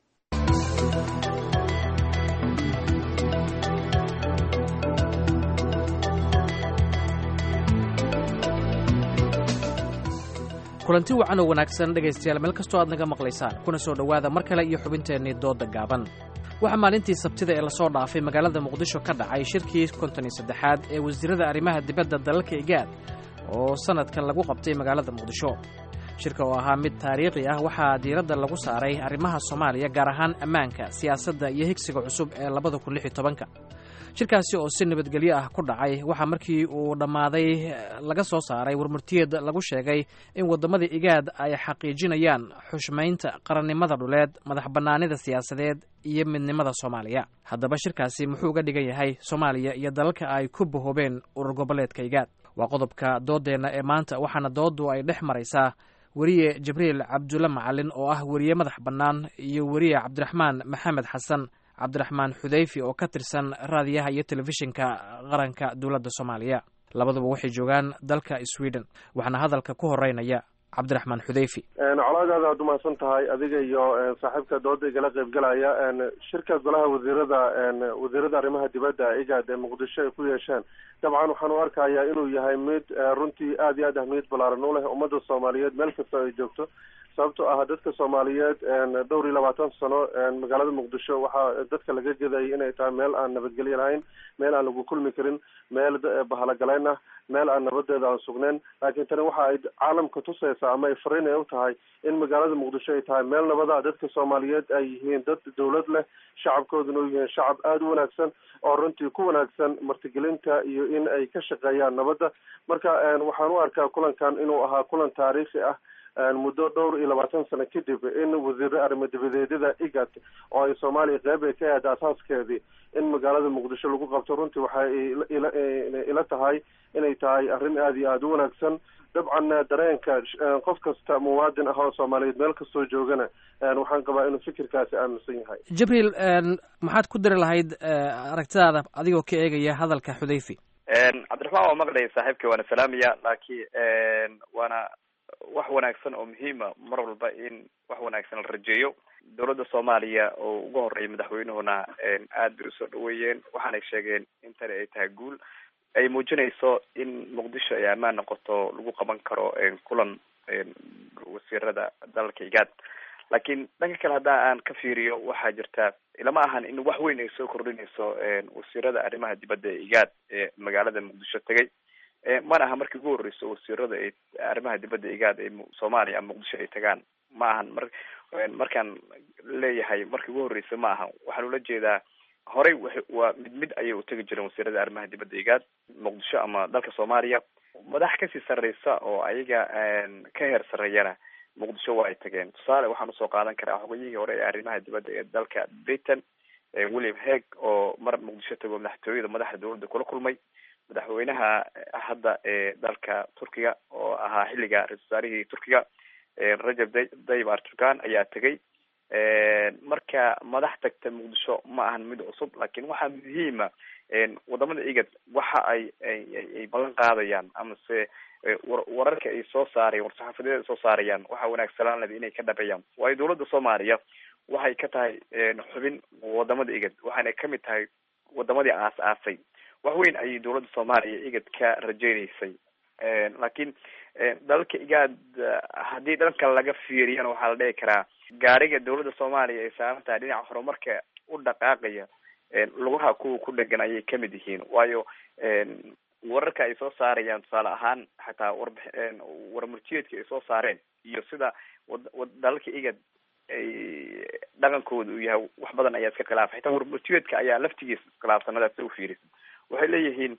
Speaker 14: kulanti wacan oo wanaagsan dhegaystayaal meel kastoo aad naga maqlaysaan kuna soo dhowaada mar kale iyo xubinteennii doodda gaaban waxaa maalintii sabtida ee lasoo dhaafay magaalada muqdisho ka dhacay shirkii konton iyo saddexaad ee wasiirada arrimaha dibadda dalalka igaad oo sannadkan lagu qabtay magaalada muqdisho shirka oo ahaa mid taariikhi ah waxaa diiradda lagu saaray arrimaha soomaaliya gaar ahaan ammaanka siyaasadda iyo higsiga cusub ee labada kun lix iyo tobanka shirkaasi oo si nabadgelyo ah ku dhacay waxaa markii uu dhammaaday laga soo saaray warmurtiyeed lagu sheegay in waddamada igaad ay xaqiijinayaan xushmaynta qarannimada dhuleed madax bannaanida siyaasadeed iyo midnimada soomaaliya haddaba shirkaasi muxuu uga dhigan yahay soomaaliya iyo dalalka ay ku bahoobeen urur goboleedka igaad waa qodobka dooddeenna ee maanta waxaana dooddu ay dhex maraysaa weriye jibriil cabdulle macalin oo ah weriye madax bannaan iyo weriye cabdiraxmaan maxamed xasan cabdiraxmaan xudayfi oo ka tirsan raadiyaha iyo telefishinka qaranka dowladda soomaaliya labaduba waxay joogaan dalka sweden waxaana hadalka ku horeynaya cabdiraxmaan xudayfi
Speaker 17: colaadaada aad umahadsan tahay adiga iyo saaxiibka dooda igala qaybgalaya shirka golaha wasiirada wasiirada arrimaha dibadda igaad ee muqdisho ay ku yeesheen dabcan waxaan u arkayaa inuu yahay mid runtii aad iyo aad ahmiyad ballaaran u leh ummadda soomaaliyeed meel kasta ay joogto sababto ah dadka soomaaliyeed dhowr iyo labaatan sano magaalada muqdisho waxaa dadka laga gedayay inay tahay meel aan nabadgelyo lahayn meel aan lagu kulmi karin meel bahalagaleyn ah meel aan nabadeeda aan sugnayn laakiin tani waxa ay caalamka tusaysaa ama ay fariin ay u tahay in magaalada muqdisho ay tahay meel nabada dadka soomaaliyeed ay yihiin dad dawlad leh shacabkooduna u yihiin shacab aada u wanaagsan oo runtii ku wanaagsan martigelinta iyo in ay ka shaqeeyaan nabadda marka waxaan u arkaa kulankan inuu ahaa kulan taariikhi ah muddo dhowr iyo labaatan sano kadib in wasiiro arrimo dibadeedyada igat oo ay soomaaliya qeyb ay ka ahayd asaaskeedii in magaalada muqdisho lagu qabto runtii waxay ila tahay inay tahay arrin aada iyo aada u wanaagsan dabcan dareenka qof kasta muwaadin ah oo soomaaliyeed meel kastoo joogana waxaan qabaa inuu fikirkaasi aaminsan yahay
Speaker 14: jibriil maxaad ku dari lahayd aragtidaada adigoo ka eegaya hadalka xudayfi
Speaker 18: cabdiraxmaan waa maqlaya saaxiibkii waana salaamaya laakiin waana wax wanaagsan oo muhiima mar walba in wax wanaagsan la rajeeyo dowladda soomaaliya oo ugu horeeya madaxweynuhuna aad bay usoo dhaweeyeen waxaanay sheegeen in tani ay tahay guul ay muujinayso in muqdisho ay ammaan noqoto lagu qaban karo kulan wasiirada dalalka igaad laakiin dhanka kale haddaa aan ka fiiriyo waxaa jirta ilama ahan in wax weyn ay soo kordhinayso wasiirada arrimaha dibadda ee igaad ee magaalada muqdisho tegay mana aha markii ugu horreyso wasiirada ay arrimaha dibadda igaad ay soomaaliya ama muqdisho ay tagaan ma ahan mar markaan leeyahay markii ugu horreysa ma ahan waxaan ula jeedaa horey waa mid mid ayay utegi jireen wasiirada arrimaha dibadda igaad muqdisho ama dalka soomaaliya madax kasii sarreysa oo ayaga ka heer sarreeyana muqdisho waa ay tageen tusaale waxaan usoo qaadan karaa xogayihii hore ee arrimaha dibadda ee dalka britain william heg oo mar muqdisho tago madaxtooyada madaxda dowladda kula kulmay madaxweynaha hadda ee dalka turkiga oo ahaa xilliga ra-isul wasaarihii turkiga rajab tayyib erdogan ayaa tegay marka madax tagta muqdisho ma ahan mid cusub laakiin waxaa muhiima wadamada igad waxa ay ay ballan qaadayaan amase wararka ay soo saarayaan war-saxaafadeed ay soo saarayaan waxaa wanaagsanaan leh inay ka dhabeeyaan waayo dowladda soomaaliya waxay ka tahay xubin wadamada igad waxaana kamid tahay wadamadii aas aasay wax weyn ayay dowladda soomaaliya igad ka rajeyneysay laakiin dalalka igaad haddii dhanka laga fiiriyana waxaa la dhihi karaa gaariga dowladda soomaaliya ay saaran tahay dhinaca horumarka u dhaqaaqaya lugaha kuwa ku dhegan ayay kamid yihiin waayo wararka ay soo saarayaan tusaale ahaan xataa warb warmurtiyeedka ay soo saareen iyo sida dalalka igad ay dhaqankooda uu yahay wax badan ayaa iska khilaafay xitaa warmurtiyeedka ayaa laftigiisa iskhilaafsanadaas u fiirisa waxay leeyihiin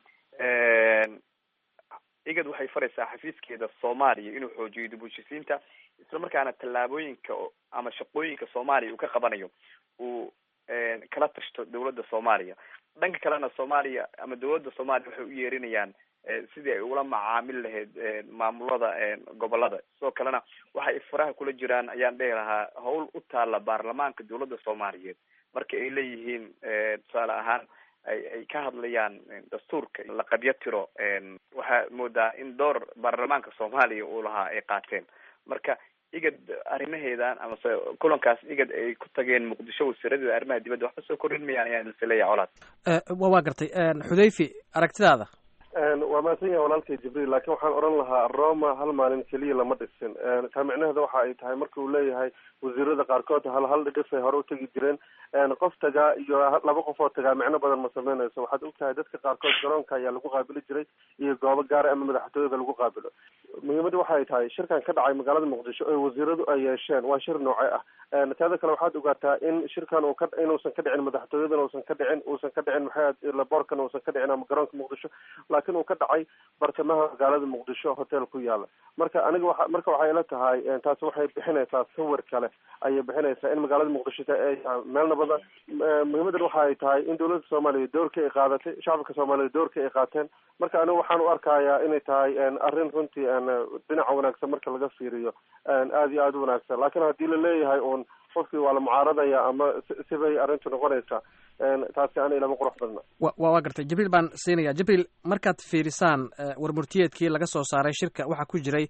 Speaker 18: igad waxay faraysaa xafiiskeeda soomaaliya inuu xoojiyo dib ushisiinta islamarkaana tallaabooyinka ama shaqooyinka soomaaliya uu ka qabanayo uu kala tashto dowladda soomaaliya dhanka kalena soomaaliya ama dowladda soomaaliya waxay u yeerinayaan sidii ay ula macaamil lahayd maamulada gobolada sidoo kalena waxay faraha kula jiraan ayaan dhihi lahaa hawl u taala baarlamaanka dowladda soomaaliyeed marka ay leeyihiin tusaale ahaan ay ay ka hadlayaan dastuurka la qabyo tiro waxaa moodaa in door baarlamaanka soomaaliya uu lahaa ay qaateen marka igad arrimaheedan amase kulankaas igad ay ku tageen muqdisho wasiiradeeda arrimaha dibadda waxba soo kordhin mayaan ayaan ilse leeyahay colaad
Speaker 14: wa waa gartay xudayfi aragtidaada
Speaker 17: waa mahadsan yahay walaalkay jibriil laakiin waxaan odhan lahaa roma hal maalin keliya lama dhisin taa micnaheeda waxa ay tahay marka uu leeyahay wasiirada qaarkood hal hal dhidhif ay hore u tegi jireen qof tagaa iyo laba qof oo tagaa micno badan ma sameynayso waxaad ogtahay dadka qaarkood garoonka ayaa lagu qaabili jiray iyo goobo gaara ama madaxtooyada lagu qaabilo muhiimadda waxa ay tahay shirkan ka dhacay magaalada muqdisho ee wasiiradu ay yeesheen waa shir nooce ah taada kale waxaad ogaataa in shirkan uu ka inuusan ka dhicin madaxtooyadan uusan ka dhicin uusan ka dhicin maxay laboorkan uusan ka dhicin ama garoonka muqdisho laakiin uu ka dhacay bartamaha magaalada muqdisho hotel ku yaala marka aniga waa marka waxay ila tahay taasi waxay bixinaysaa sawir kale ayay bixinaysaa in magaalada muqdisho ay meel nabada muhiimadan waxa ay tahay in dowladda soomaaliya doorka ay qaadatay shacabka soomaaliya doorka ay qaateen marka aniga waxaan u arkayaa inay tahay arrin runtii dhinaca wanaagsan marka laga fiiriyo aada iyo aada u wanaagsan laakiin haddii la leeyahay uun qofkii waa la mucaaradaya ama sibay arrintu noqonaysaa taasi ana ilama qurux badna
Speaker 14: wa waa gartay jibriil baan siinaya jibriil markaad fiirisaan warmurtiyeedkii laga soo saaray shirka waxaa ku jiray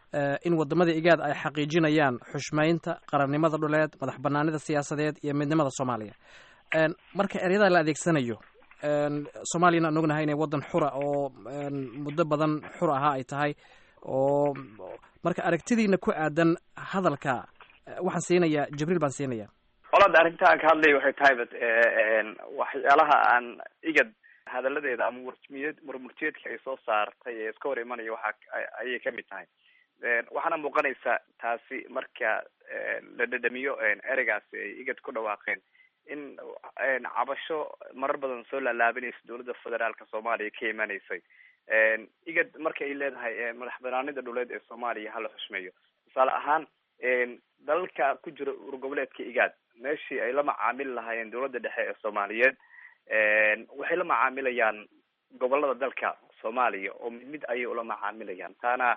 Speaker 14: in wadamada igaad ay xaqiijinayaan xushmaynta qarannimada dhuleed madax banaanida siyaasadeed iyo midnimada soomaaliya marka ereyada la adeegsanayo soomaaliyana aan ognahay inay waddan xura oo muddo badan xur ahaa ay tahay oo marka aragtidiina ku aadan hadalka waxaan siinayaa jibriil baan siinaya
Speaker 18: qolada arrinta aan ka hadlaya waxay tahay bat waxyaalaha aan igad hadaladeeda ama warmiyed warmurtiyeedka ay soo saartay ee iska hor imanaya waxa ayay kamid tahay waxaana muuqanaysa taasi marka la dhadhamiyo ereygaasi ay igad ku dhawaaqeen in cabasho marar badan soo laalaabanaysa dowladda federaalka soomaaliya ka imanaysay igad marka ay leedahay madax banaanida dhuleed ee soomaaliya hala xushmeeyo tusaale ahaan dalalka ku jira urgoboleedka igaad meeshii ay la macaamili lahaayeen dowladda dhexe ee soomaaliyeed waxay la macaamilayaan gobolada dalka soomaaliya oo mid mid ayay ula macaamilayaan taana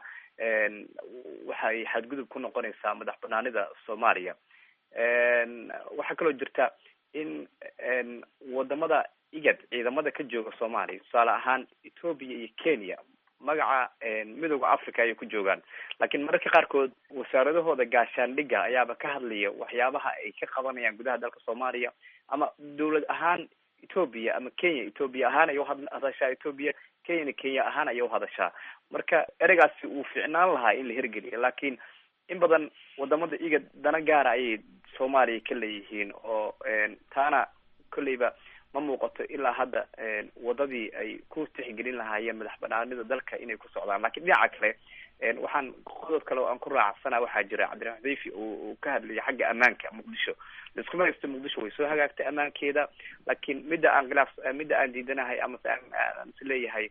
Speaker 18: waxay xadgudub ku noqonaysaa madax banaanida soomaaliya waxaa kaloo jirta in wadamada igad ciidamada ka jooga soomaaliya tusaale ahaan ethoopia iyo kenya magaca midooda africa ayay ku joogaan laakiin mararka qaarkood wasaaradahooda gaashaandhigga ayaaba ka hadlaya waxyaabaha ay ka qabanayaan gudaha dalka soomaaliya ama dawlad ahaan ethoopia ama kenya ethoopia ahaan ay uhadashaa ethoopia kenyana kenya ahaan ayay uhadashaa marka ereygaasi uu ficnaan lahaa in la hirgeliyo laakiin in badan wadamada iga dana gaara ayay soomaaliya ka leeyihiin oo taana kolleyba ma muuqato ilaa hadda wadadii ay ku tixgelin lahaayeen madax banaanida dalka inay ku socdaan lakiin dhinaca kale waxaan qodob kale oo aan ku raacsana waxaa jira cabdiraxmaan xudayfi uu ka hadlayay xagga ammaanka muqdisho laiskuma haysto muqdisho way soo hagaagtay ammaankeeda laakiin midda aan khilaaf midda aan diidanahay amase aan is leeyahay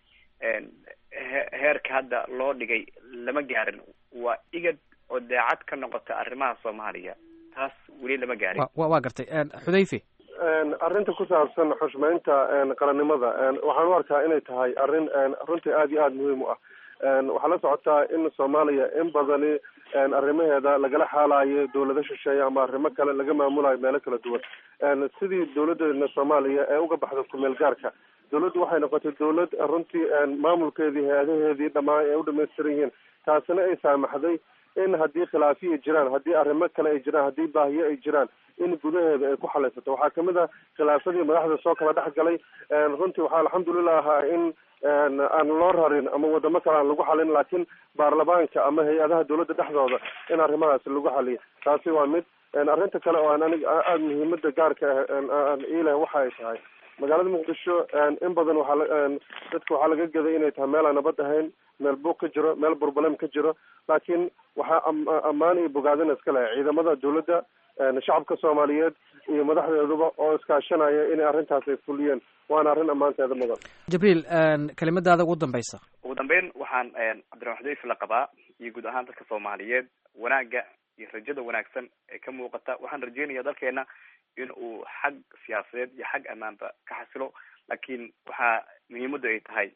Speaker 18: heerka hadda loo dhigay lama gaarin waa igad oo daacad ka noqota arrimaha soomaaliya taas weli lama gaarin
Speaker 14: wa waa gartay xudayfi
Speaker 17: arrinta ku saabsan xushmeynta qarannimada waxaan u arkaa inay tahay arrin runtii aada iyo aada muhiim u ah waxaa la socotaa in soomaaliya in badani arrimaheeda lagala xaalayo dawlado shisheeye ama arrimo kale laga maamulayo meelo kala duwan sidii dawladeena soomaaliya ee uga baxda kumeel gaarka dawladdu waxay noqotay dawlad runtii maamulkeedii hay-adaheedii dhamaan ay u dhamaystiran yihiin taasina ay saamaxday in haddii khilaafiya jiraan haddii arrimo kale ay jiraan haddii baahiyo ay jiraan in gudaheeda ay ku xalaysato waxaa kamid a khilaafadii madaxda soo kala dhex galay runtii waxaa alxamdulilah ahaa in aan loo rarin ama wadamo kale aan lagu xalin laakiin baarlamaanka ama hay-adaha dawladda dhexdooda in arrimahaas lagu xaliyo taasi waa mid arrinta kale oo aan aniga aada muhiimada gaarka ah ileh waxa ay tahay magaalada muqdisho in badan waxaa dadka waxaa laga gaday inay tahay meel aan nabad ahayn meel buuq ka jiro meel burbalem ka jiro laakiin waxaa ammaan iyo bogaadina iska lehay ciidamada dawladda shacabka soomaaliyeed iyo madaxdeeduba oo iskaashanaya inay arrintaas ay fuliyeen waana arrin ammaanteeda mudan
Speaker 14: jibriil kelimadaada ugu dambaysa
Speaker 18: ugu dambeyn waxaan cabdiraxmaan xudayfi la qabaa iyo guud ahaan dadka soomaaliyeed wanaagga iyo rajada wanaagsan ee ka muuqata waxaan rajeynaya dalkeena in uu xag siyaasadeed iyo xag ammaanba ka xasilo laakiin waxaa muhiimaddu ay tahay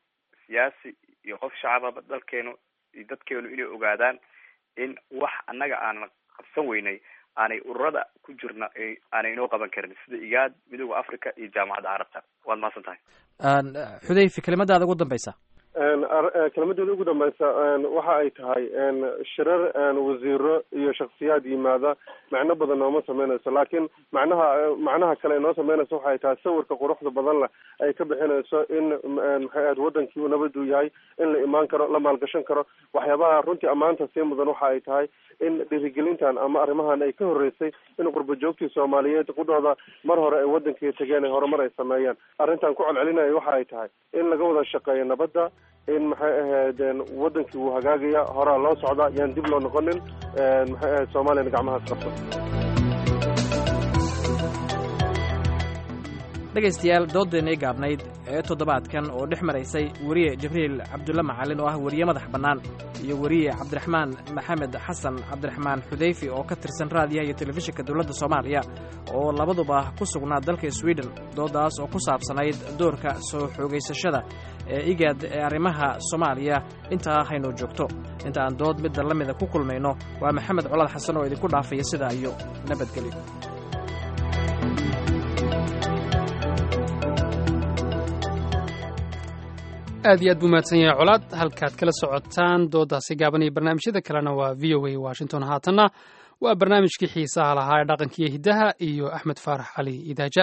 Speaker 18: siyaasi iyo qof shacababa dalkeenu iyo dadkeenu inay ogaadaan in wax annaga aanan qabsan weynay aanay ururada ku jirna aanay inoo qaban karin sida igaad midooda africa iyo jaamacadda carabta waad mahadsan tahay
Speaker 14: xudayfi kelimadaada ugu dambeysa
Speaker 17: kelmadeeda ugu dambeysa waxa ay tahay shirar wasiiro iyo shaksiyaad yimaada macno badan nooma sameynayso laakiin macnaha macnaha kale ay noo sameynayso waxay tahay sawirka quruxda badan leh ay ka bixinayso in maxay ahayd wadankii nabaduu yahay in la imaan karo la maalgashan karo waxyaabaha runtii ammaanta sii mudan waxa ay tahay in dhiirigelintan ama arrimahan ay ka horeysay in qurba joogtii soomaaliyeed qudhooda mar hore ay wadankii tageen ay horumar ay sameeyeen arrintan ku celcelinaya waxa ay tahay in laga wada shaqeeyo nabadda in maxay ahayd wadankii wuu hagaagaya horaa loo socda yaan dib loo noqonin maxay ahayd soomaaliyana gacmahaas qabto
Speaker 14: dhegaystayaal doodeennii gaabnayd ee toddobaadkan oo dhex maraysay weriye jibriil cabdulle macalin oo ah weriye madax bannaan iyo weriye cabdiraxmaan maxamed xasan cabdiraxmaan xudayfi oo ka tirsan raadiyaha iyo telefishinka dowladda soomaaliya oo labaduba ku sugnaa dalka swiden doodaas oo ku saabsanayd doorka soo xoogaysashada ee igaad ee arrimaha soomaaliya intaa haynoo joogto inta aan dood midda la mida ku kulmayno waa maxamed colaad xasan oo idinku dhaafaya sidaa iyo nabadgelyo
Speaker 2: aad iyo aad buu mahadsan yahay colaad halkaad kala socotaan doodaasi gaaban iyo barnaamijyada kalena waa v o a washington haatanna waa barnaamijkii xiisaha lahaa ee dhaqankiiyo hiddaha iyo axmed faarax cali idaaja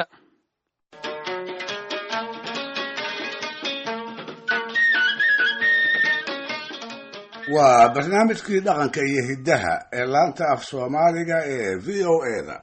Speaker 5: waa barnaamijkii dhaqanka iyo hiddaha ee laanta af soomaaliga ee v o eda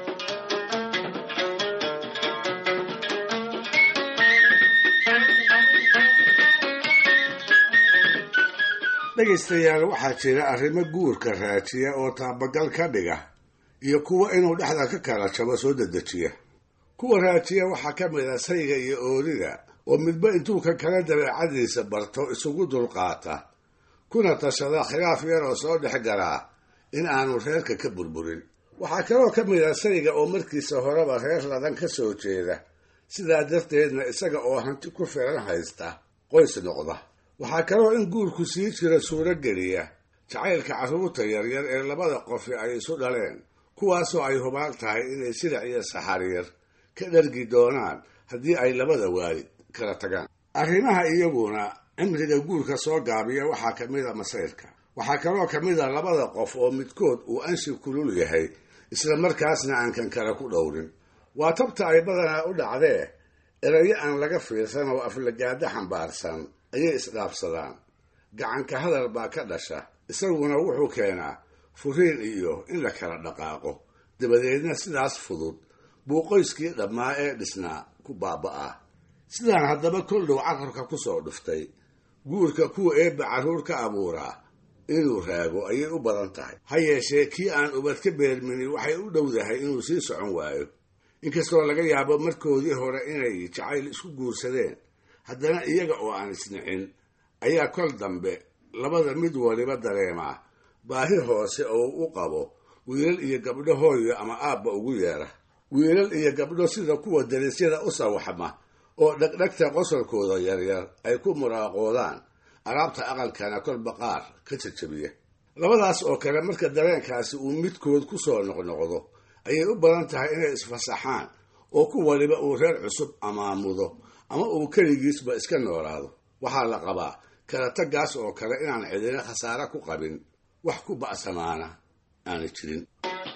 Speaker 5: dhegaystayaal waxaa jira arrimo guurka raajiya oo taabagal ka dhiga iyo kuwa inuu dhexda ka kala jabo soo dedejiya kuwa raajiya waxaa ka mid a sayga iyo oorida oo midba intuu ka kala dabeecadiisa barto isugu dulqaata kuna tashada khilaaf yar oo soo dhex galaa in aanu reerka ka burburin waxaa kaloo ka mid a sayga oo markiisa horeba reer ladan ka soo jeeda sidaa darteedna isaga oo hanti ku filan haysta qoys noqda waxaa kaloo in guurku sii jira suuro geliya jacaylka carruurta yaryar ee labada qofi ay isu dhaleen kuwaasoo ay hubaal tahay inay silac iyo saxariyar ka dhargi doonaan haddii ay labada waalid kala tagaan arrimaha iyaguna cimriga guurka soo gaabiya waxaa ka mid a masayrka waxaa kaloo ka mid a labada qof oo midkood uu anshi kulul yahay isla markaasna aan kan kale ku dhowrin waa tabta ay badanaa u dhacdee erayo aan laga fiirsan oo aflagaado xambaarsan ayay isdhaafsadaan gacanka hadal baa ka dhasha isaguna wuxuu keenaa furiin iyo in la kala dhaqaaqo dabadeedna sidaas fudud buu qoyskii dhammaa ee dhisnaa ku baaba'aa sidaan haddaba kol dhow carabka ku soo dhuftay guurka kuwa eebba carruur ka abuuraa inuu raago ayay u badan tahay ha yeeshee kii aan ubad ka beermini waxay u dhowdahay inuu sii socon waayo inkastoo laga yaabo markoodii hore inay jacayl isku guursadeen haddana iyaga oo aan isnicin ayaa kol dambe labada mid waliba dareemaa baahi hoose oo u qabo wiilal iyo gabdho hooyo ama aabba ugu yeera wiilal iyo gabdho sida kuwa darisyada u sawaxma oo dhegdhegta qosolkooda yaryar ay ku muraaqoodaan alaabta aqalkana kolba qaar ka jajabiya labadaas oo kale marka dareenkaasi uu midkood ku soo noqnoqdo ayay u badan tahay inay isfasaxaan oo ku waliba uu reer cusub amaamudo ama uu keligiisba iska noolaado waxaa la qabaa kala taggaas oo kale inaan cidina khasaare ku qabin wax ku ba'samaana aana jirin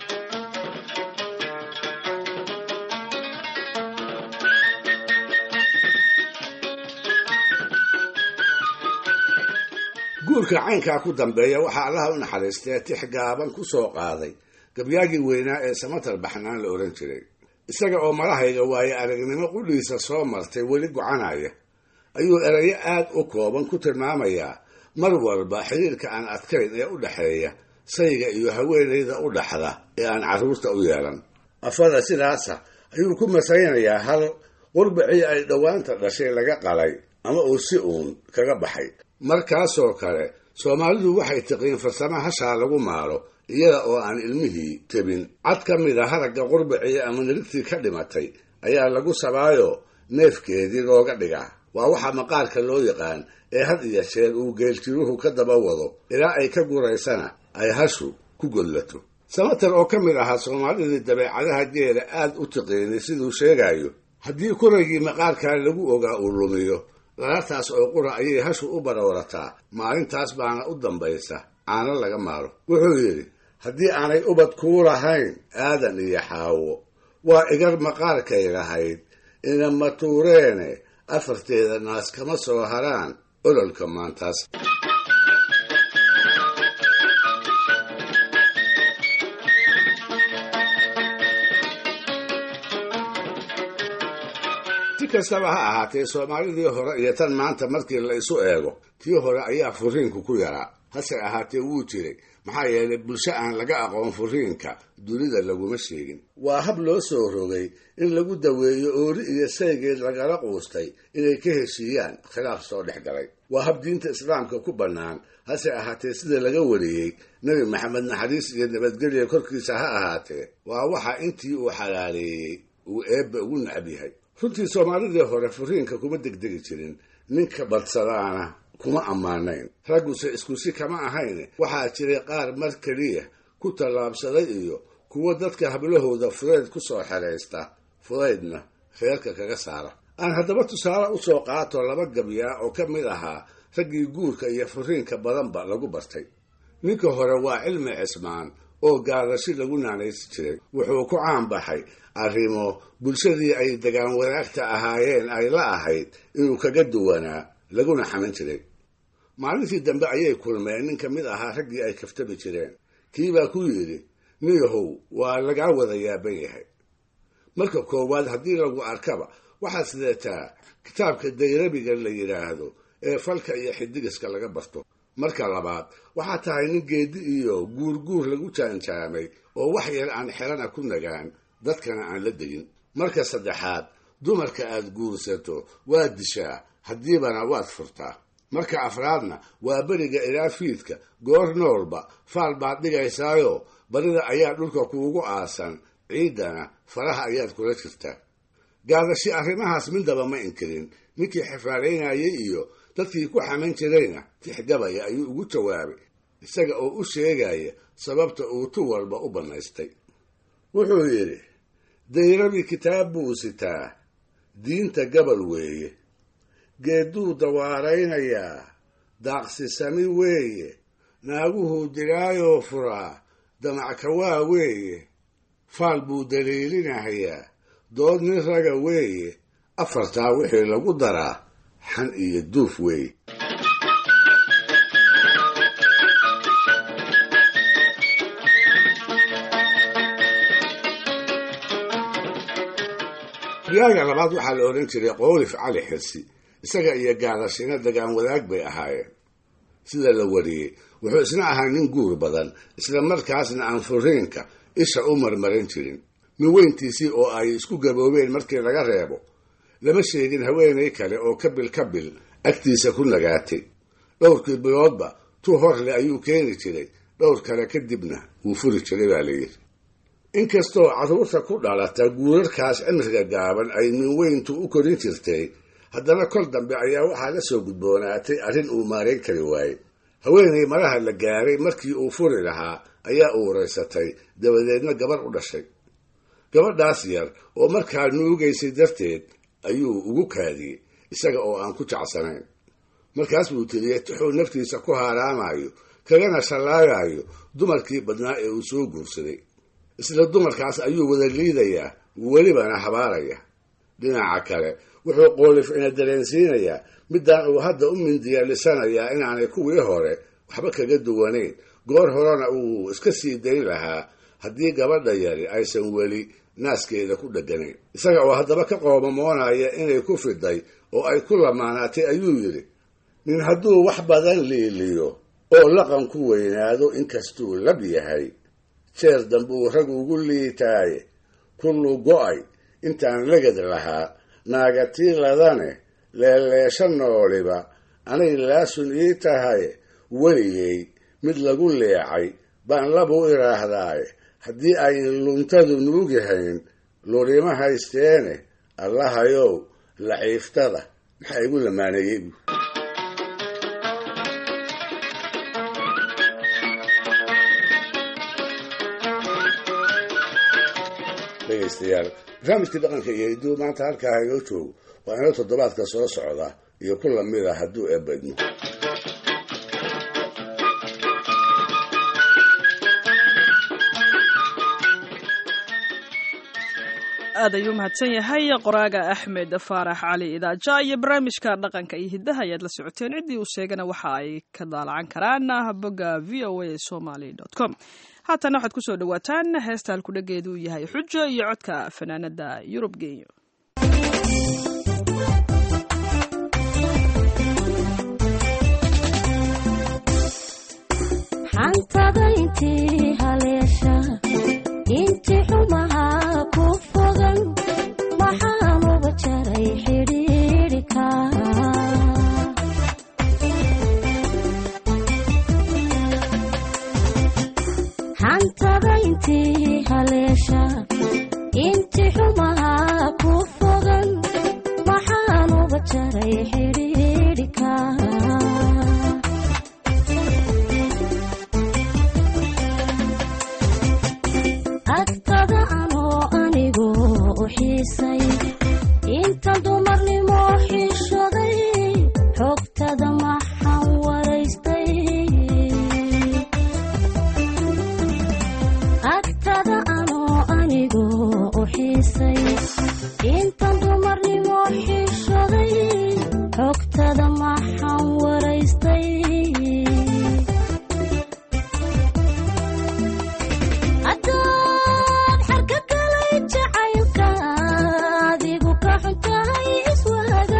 Speaker 5: guurka caynkaa ku dambeeya waxaa allaha u naxariistee tix gaaban ku soo qaaday gabyaagii weynaa ee samatar baxnaan la odhan jiray isaga oo malahayga waaye aragnimo qudhiisa soo martay weli gocanaya ayuu erayo aad u kooban ku tilmaamayaa mar walba xiriirka aan adkayn ee u dhexeeya sayga iyo haweenayda u dhaxda ee aan carruurta u yeelan afada sidaasa ayuu ku masaynayaa hal qurbacii ay dhowaanta dhashay laga qalay ama uu si uun kaga baxay markaasoo kale soomaalidu waxay tiqiin farsamo hashaa lagu maalo iyada oo aan ilmihii tebin cad ka mid a haragga qurbacii ama nirigtii ka dhimatay ayaa lagu sabaayo neefkeedii looga dhigaa waa waxa maqaarka loo yaqaan ee had iyo jeer uu geeltiruhu ka daba wado ilaa ay ka guraysana ay hashu ku godlato samatar oo ka mid ahaa soomaalidii dabeecadaha geela aad u tiqiinay siduu sheegayo haddii kuragii maqaarkaa lagu ogaa uu lumiyo lalaataas oo qura ayay hashu u baroorataa maalintaas baana u dambaysa caano laga maalo wuxuu yidhi haddii aanay ubad kuu lahayn aadan iyo xaawo waa igar maqaarkay lahayd inama tuureene afarteeda naas kama soo haraan ololka maantaas si kastaba ha ahaatee soomaalidii hore iyo tan maanta markii la isu eego tii hore ayaa furiinku ku yaraa hase ahaatee wuu jiray maxaa yeelay bulsho aan laga aqoon furiinka dunida laguma sheegin waa hab loo soo rogay in lagu daweeyo ooli iyo saygeed lagala quustay inay ka heshiiyaan khilaaf soo dhex galay waa hab diinta islaamka ku bannaan hase ahaatee sida laga wariyey nebi maxamed naxariis iyo nabadgelya korkiisa ha ahaatee waa waxa intii uu xalaaleeyey uu eebba ugu nacab yahay runtii soomaalidii hore furiinka kuma degdegi jirin ninka badsadaana kuma ammaanayn ragguse iskusi kama ahayn waxaa jiray qaar mar keliya ku tallaabsaday iyo kuwo dadka hablahooda fudayd ku soo xeraysta fudaydna reerka kaga saara aan haddaba tusaale u soo qaato laba gabyaa oo ka mid ahaa raggii guurka iyo furiinka badanba lagu bartay ninka hore waa cilmi cismaan oo gaadashi lagu naanaysi jiray wuxuu ku caan baxay arrimo bulshadii ay degaan wadaagta ahaayeen ay la ahayd inuu kaga duwanaa laguna xaman jiray maalintii dambe ayay kulmeen nin ka mid ahaa raggii ay kaftami jireen kiibaa ku yidhi niyahow waa lagaa wada yaaban yahay marka koowaad haddii lagu arkaba waxaad sideetaa kitaabka dayrabiga la yidhaahdo ee falka iyo xidigiska laga barto marka labaad waxaa tahay nin geedi iyo guurguur lagu jaanjaamay oo wax yar aan xelana ku nagaan dadkana aan la degin marka saddexaad dumarka aad guursato waad dishaa haddiibana waad furtaa marka afraadna waa beriga ilaa fiidka goor noolba faal baad dhigaysaayo barida ayaa dhulka kuugu aasan ciiddana faraha ayaad kula jirtaa gaadashi arrimahaas midaba ma inkirin ninkii xifaalaynayay iyo dadkii ku xaman jirayna tixgabaya ayuu ugu jawaabay isaga oo u sheegaya sababta uu tu walba u bannaystay wuxuu yidhi dayrabi kitaab buu sitaa diinta gabal weeye geedduu dawaaraynayaa daaqsisami weeye naaguhuu dilaayoo furaa damackawaa weeye faal buu daliilinahayaa dood nin raga weeye afartaa wixii lagu daraa xan iyo duuf weeye riyaaga labaad waxaa la odhan jiray qoolif cali xirsi isaga iyo gaadashina degaan wadaag bay ahaayeen sida la wariyey wuxuu isna ahaa nin guur badan isla markaasna aan furiinka isha u marmarin jirin min weyntiisii oo ay isku gaboobeen markii laga reebo lama sheegin haweenay kale oo kabil kabil agtiisa ku nagaatay dhowrkii biloodba tu horle ayuu keeni jiray dhowr kale kadibna wuu furi jiray baa layidhi inkastoo carruurta ku dhalata guurarkaas cimriga gaaban ay min weyntu u korin jirtay haddana kol dambe ayaa waxaa la soo gudboonaatay arrin uu maarayn kari waayey haweenay maraha la gaaray markii uu furi lahaa ayaa uuraysatay dabadeedna gabar u dhashay gabadhaas yar oo markaa nuugaysay darteed ayuu ugu kaadiyey isaga oo aan ku jecsanayn markaas buu tiriyey tuxuu naftiisa ku haaraamayo kagana shallaagayo dumarkii badnaa ee uu soo guursaday isla dumarkaas ayuu wada liidayaa welibana habaaraya dhinaca kale wuxuu qoolif ina dareensiinayaa midaan uu hadda u mindiyaalisanayaa inaanay kuwii hore waxba kaga duwanayn goor horena uu iska sii dayn lahaa haddii gabadha yari aysan weli naaskeeda ku dheganayn isaga oo haddaba ka qoomamoonaya inay ku fiday oo ay ku lamaanaatay ayuu yidhi nin hadduu wax badan liiliyo oo laqan ku weynaado inkastuu lab yahay jeer dambuu rag ugu liitaaye kullu go'ay intaan legad lahaa naagatiiladane leeleesha nooliba anay laasun ii tahay weligay mid lagu leecay baan labu idhaahdaaye haddii ayn luntadu nuugihayn lurima haysteene allahayow laciiftada maxaa igu lamaaneeyey bu dhegaystayaal barnaamijkii dhaqanka iyo hidduu maanta halkaa inoo joogo waa inoo toddobaadka soo socda iyo ku lamid a hadduu eebadmo
Speaker 3: aad ayuu mahadsan yahay qoraaga axmed faarax cali idaaja iyo barnaamijka dhaqanka iyo hiddaha ayaad la socoteen ciddii uu sheegana waxa ay ka daalacan karaan bogga v o a somaly com haatana waxaad kusoo dhawaataan heesta halkudhageedu uu yahay xujo iyo codka fanaanada yurub genyo
Speaker 19: xantada intii haleesha intii xumaha ku fogan waxaan uga jaray xidhiidhika xantada intii haleesha intii xumaha ku fogan waxaan uga jaray xidhiidhika agtada anoo anigu u xiisay inta dumarnimo xishoday xogtada maxaan waraystay agtada anoo anigu u xiisay inta dumarnimo xishoday xogtada maxaan waraystay haddaad xarka galay jacaylka adigu ka xuntahay iswaaga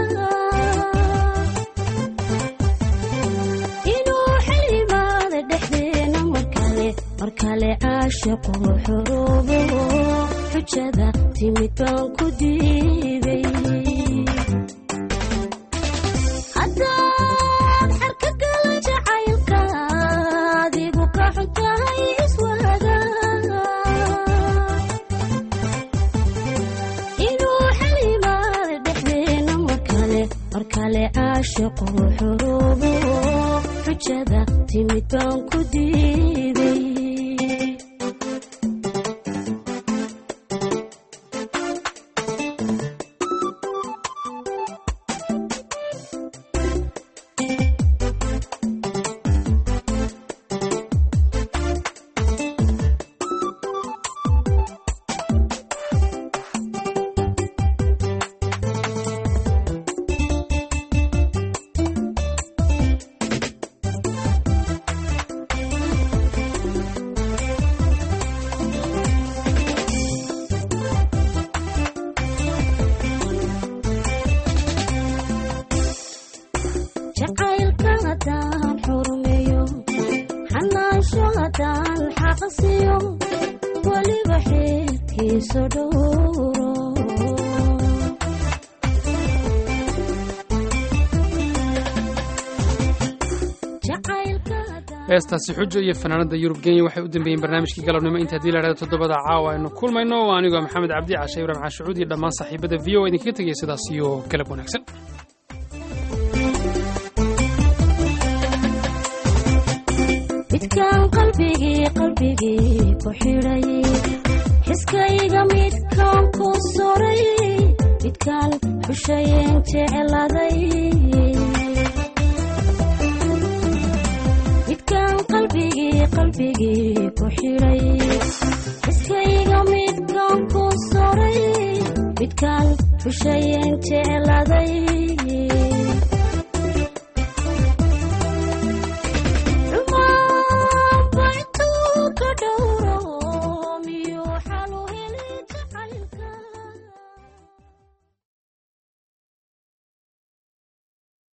Speaker 19: inuu xilimaada dhexdeena markale markale caashiqu xoroobo xujada timid baan ku diiday haddaad xarka galay jacaylka adigu ka xuntahay iswaaga inuu xilimaada dhexdeena markale markale caashiqu xoroobo xujada timid baan ku diiday jacaylka haddaan xurmeeyo xanaansho haddaan xaqsiyo weliba xeerkiiso dhowro
Speaker 2: heestaasi xujo iyo fanaanada yurub kenya waxay u dambeeyeen barnaamijkii galabnimo inta haddii la dhahdo toddobada caawa aynu kulmayno waa anigoo maxamed cabdi cashe ibraahim xaashucuud iyo dhammaan saaxiibada v o idinkaga tegaya sidaas iyo galab wanaagsan
Speaker 19: midkaan qalbigii qalbigii ku xidhay xiskayga midkaan ku soray midkaan xushayeen jecladay midkaan qalbigii qalbigii ku xidhay xiskayga midkaan ku soray midkaan xushayeen jecladay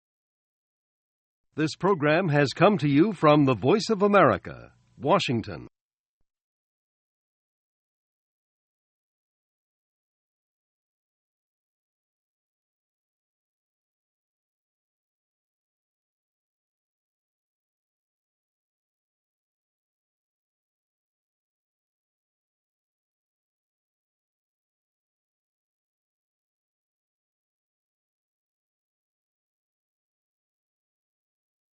Speaker 20: This program has come to you from the Voice of America, Washington.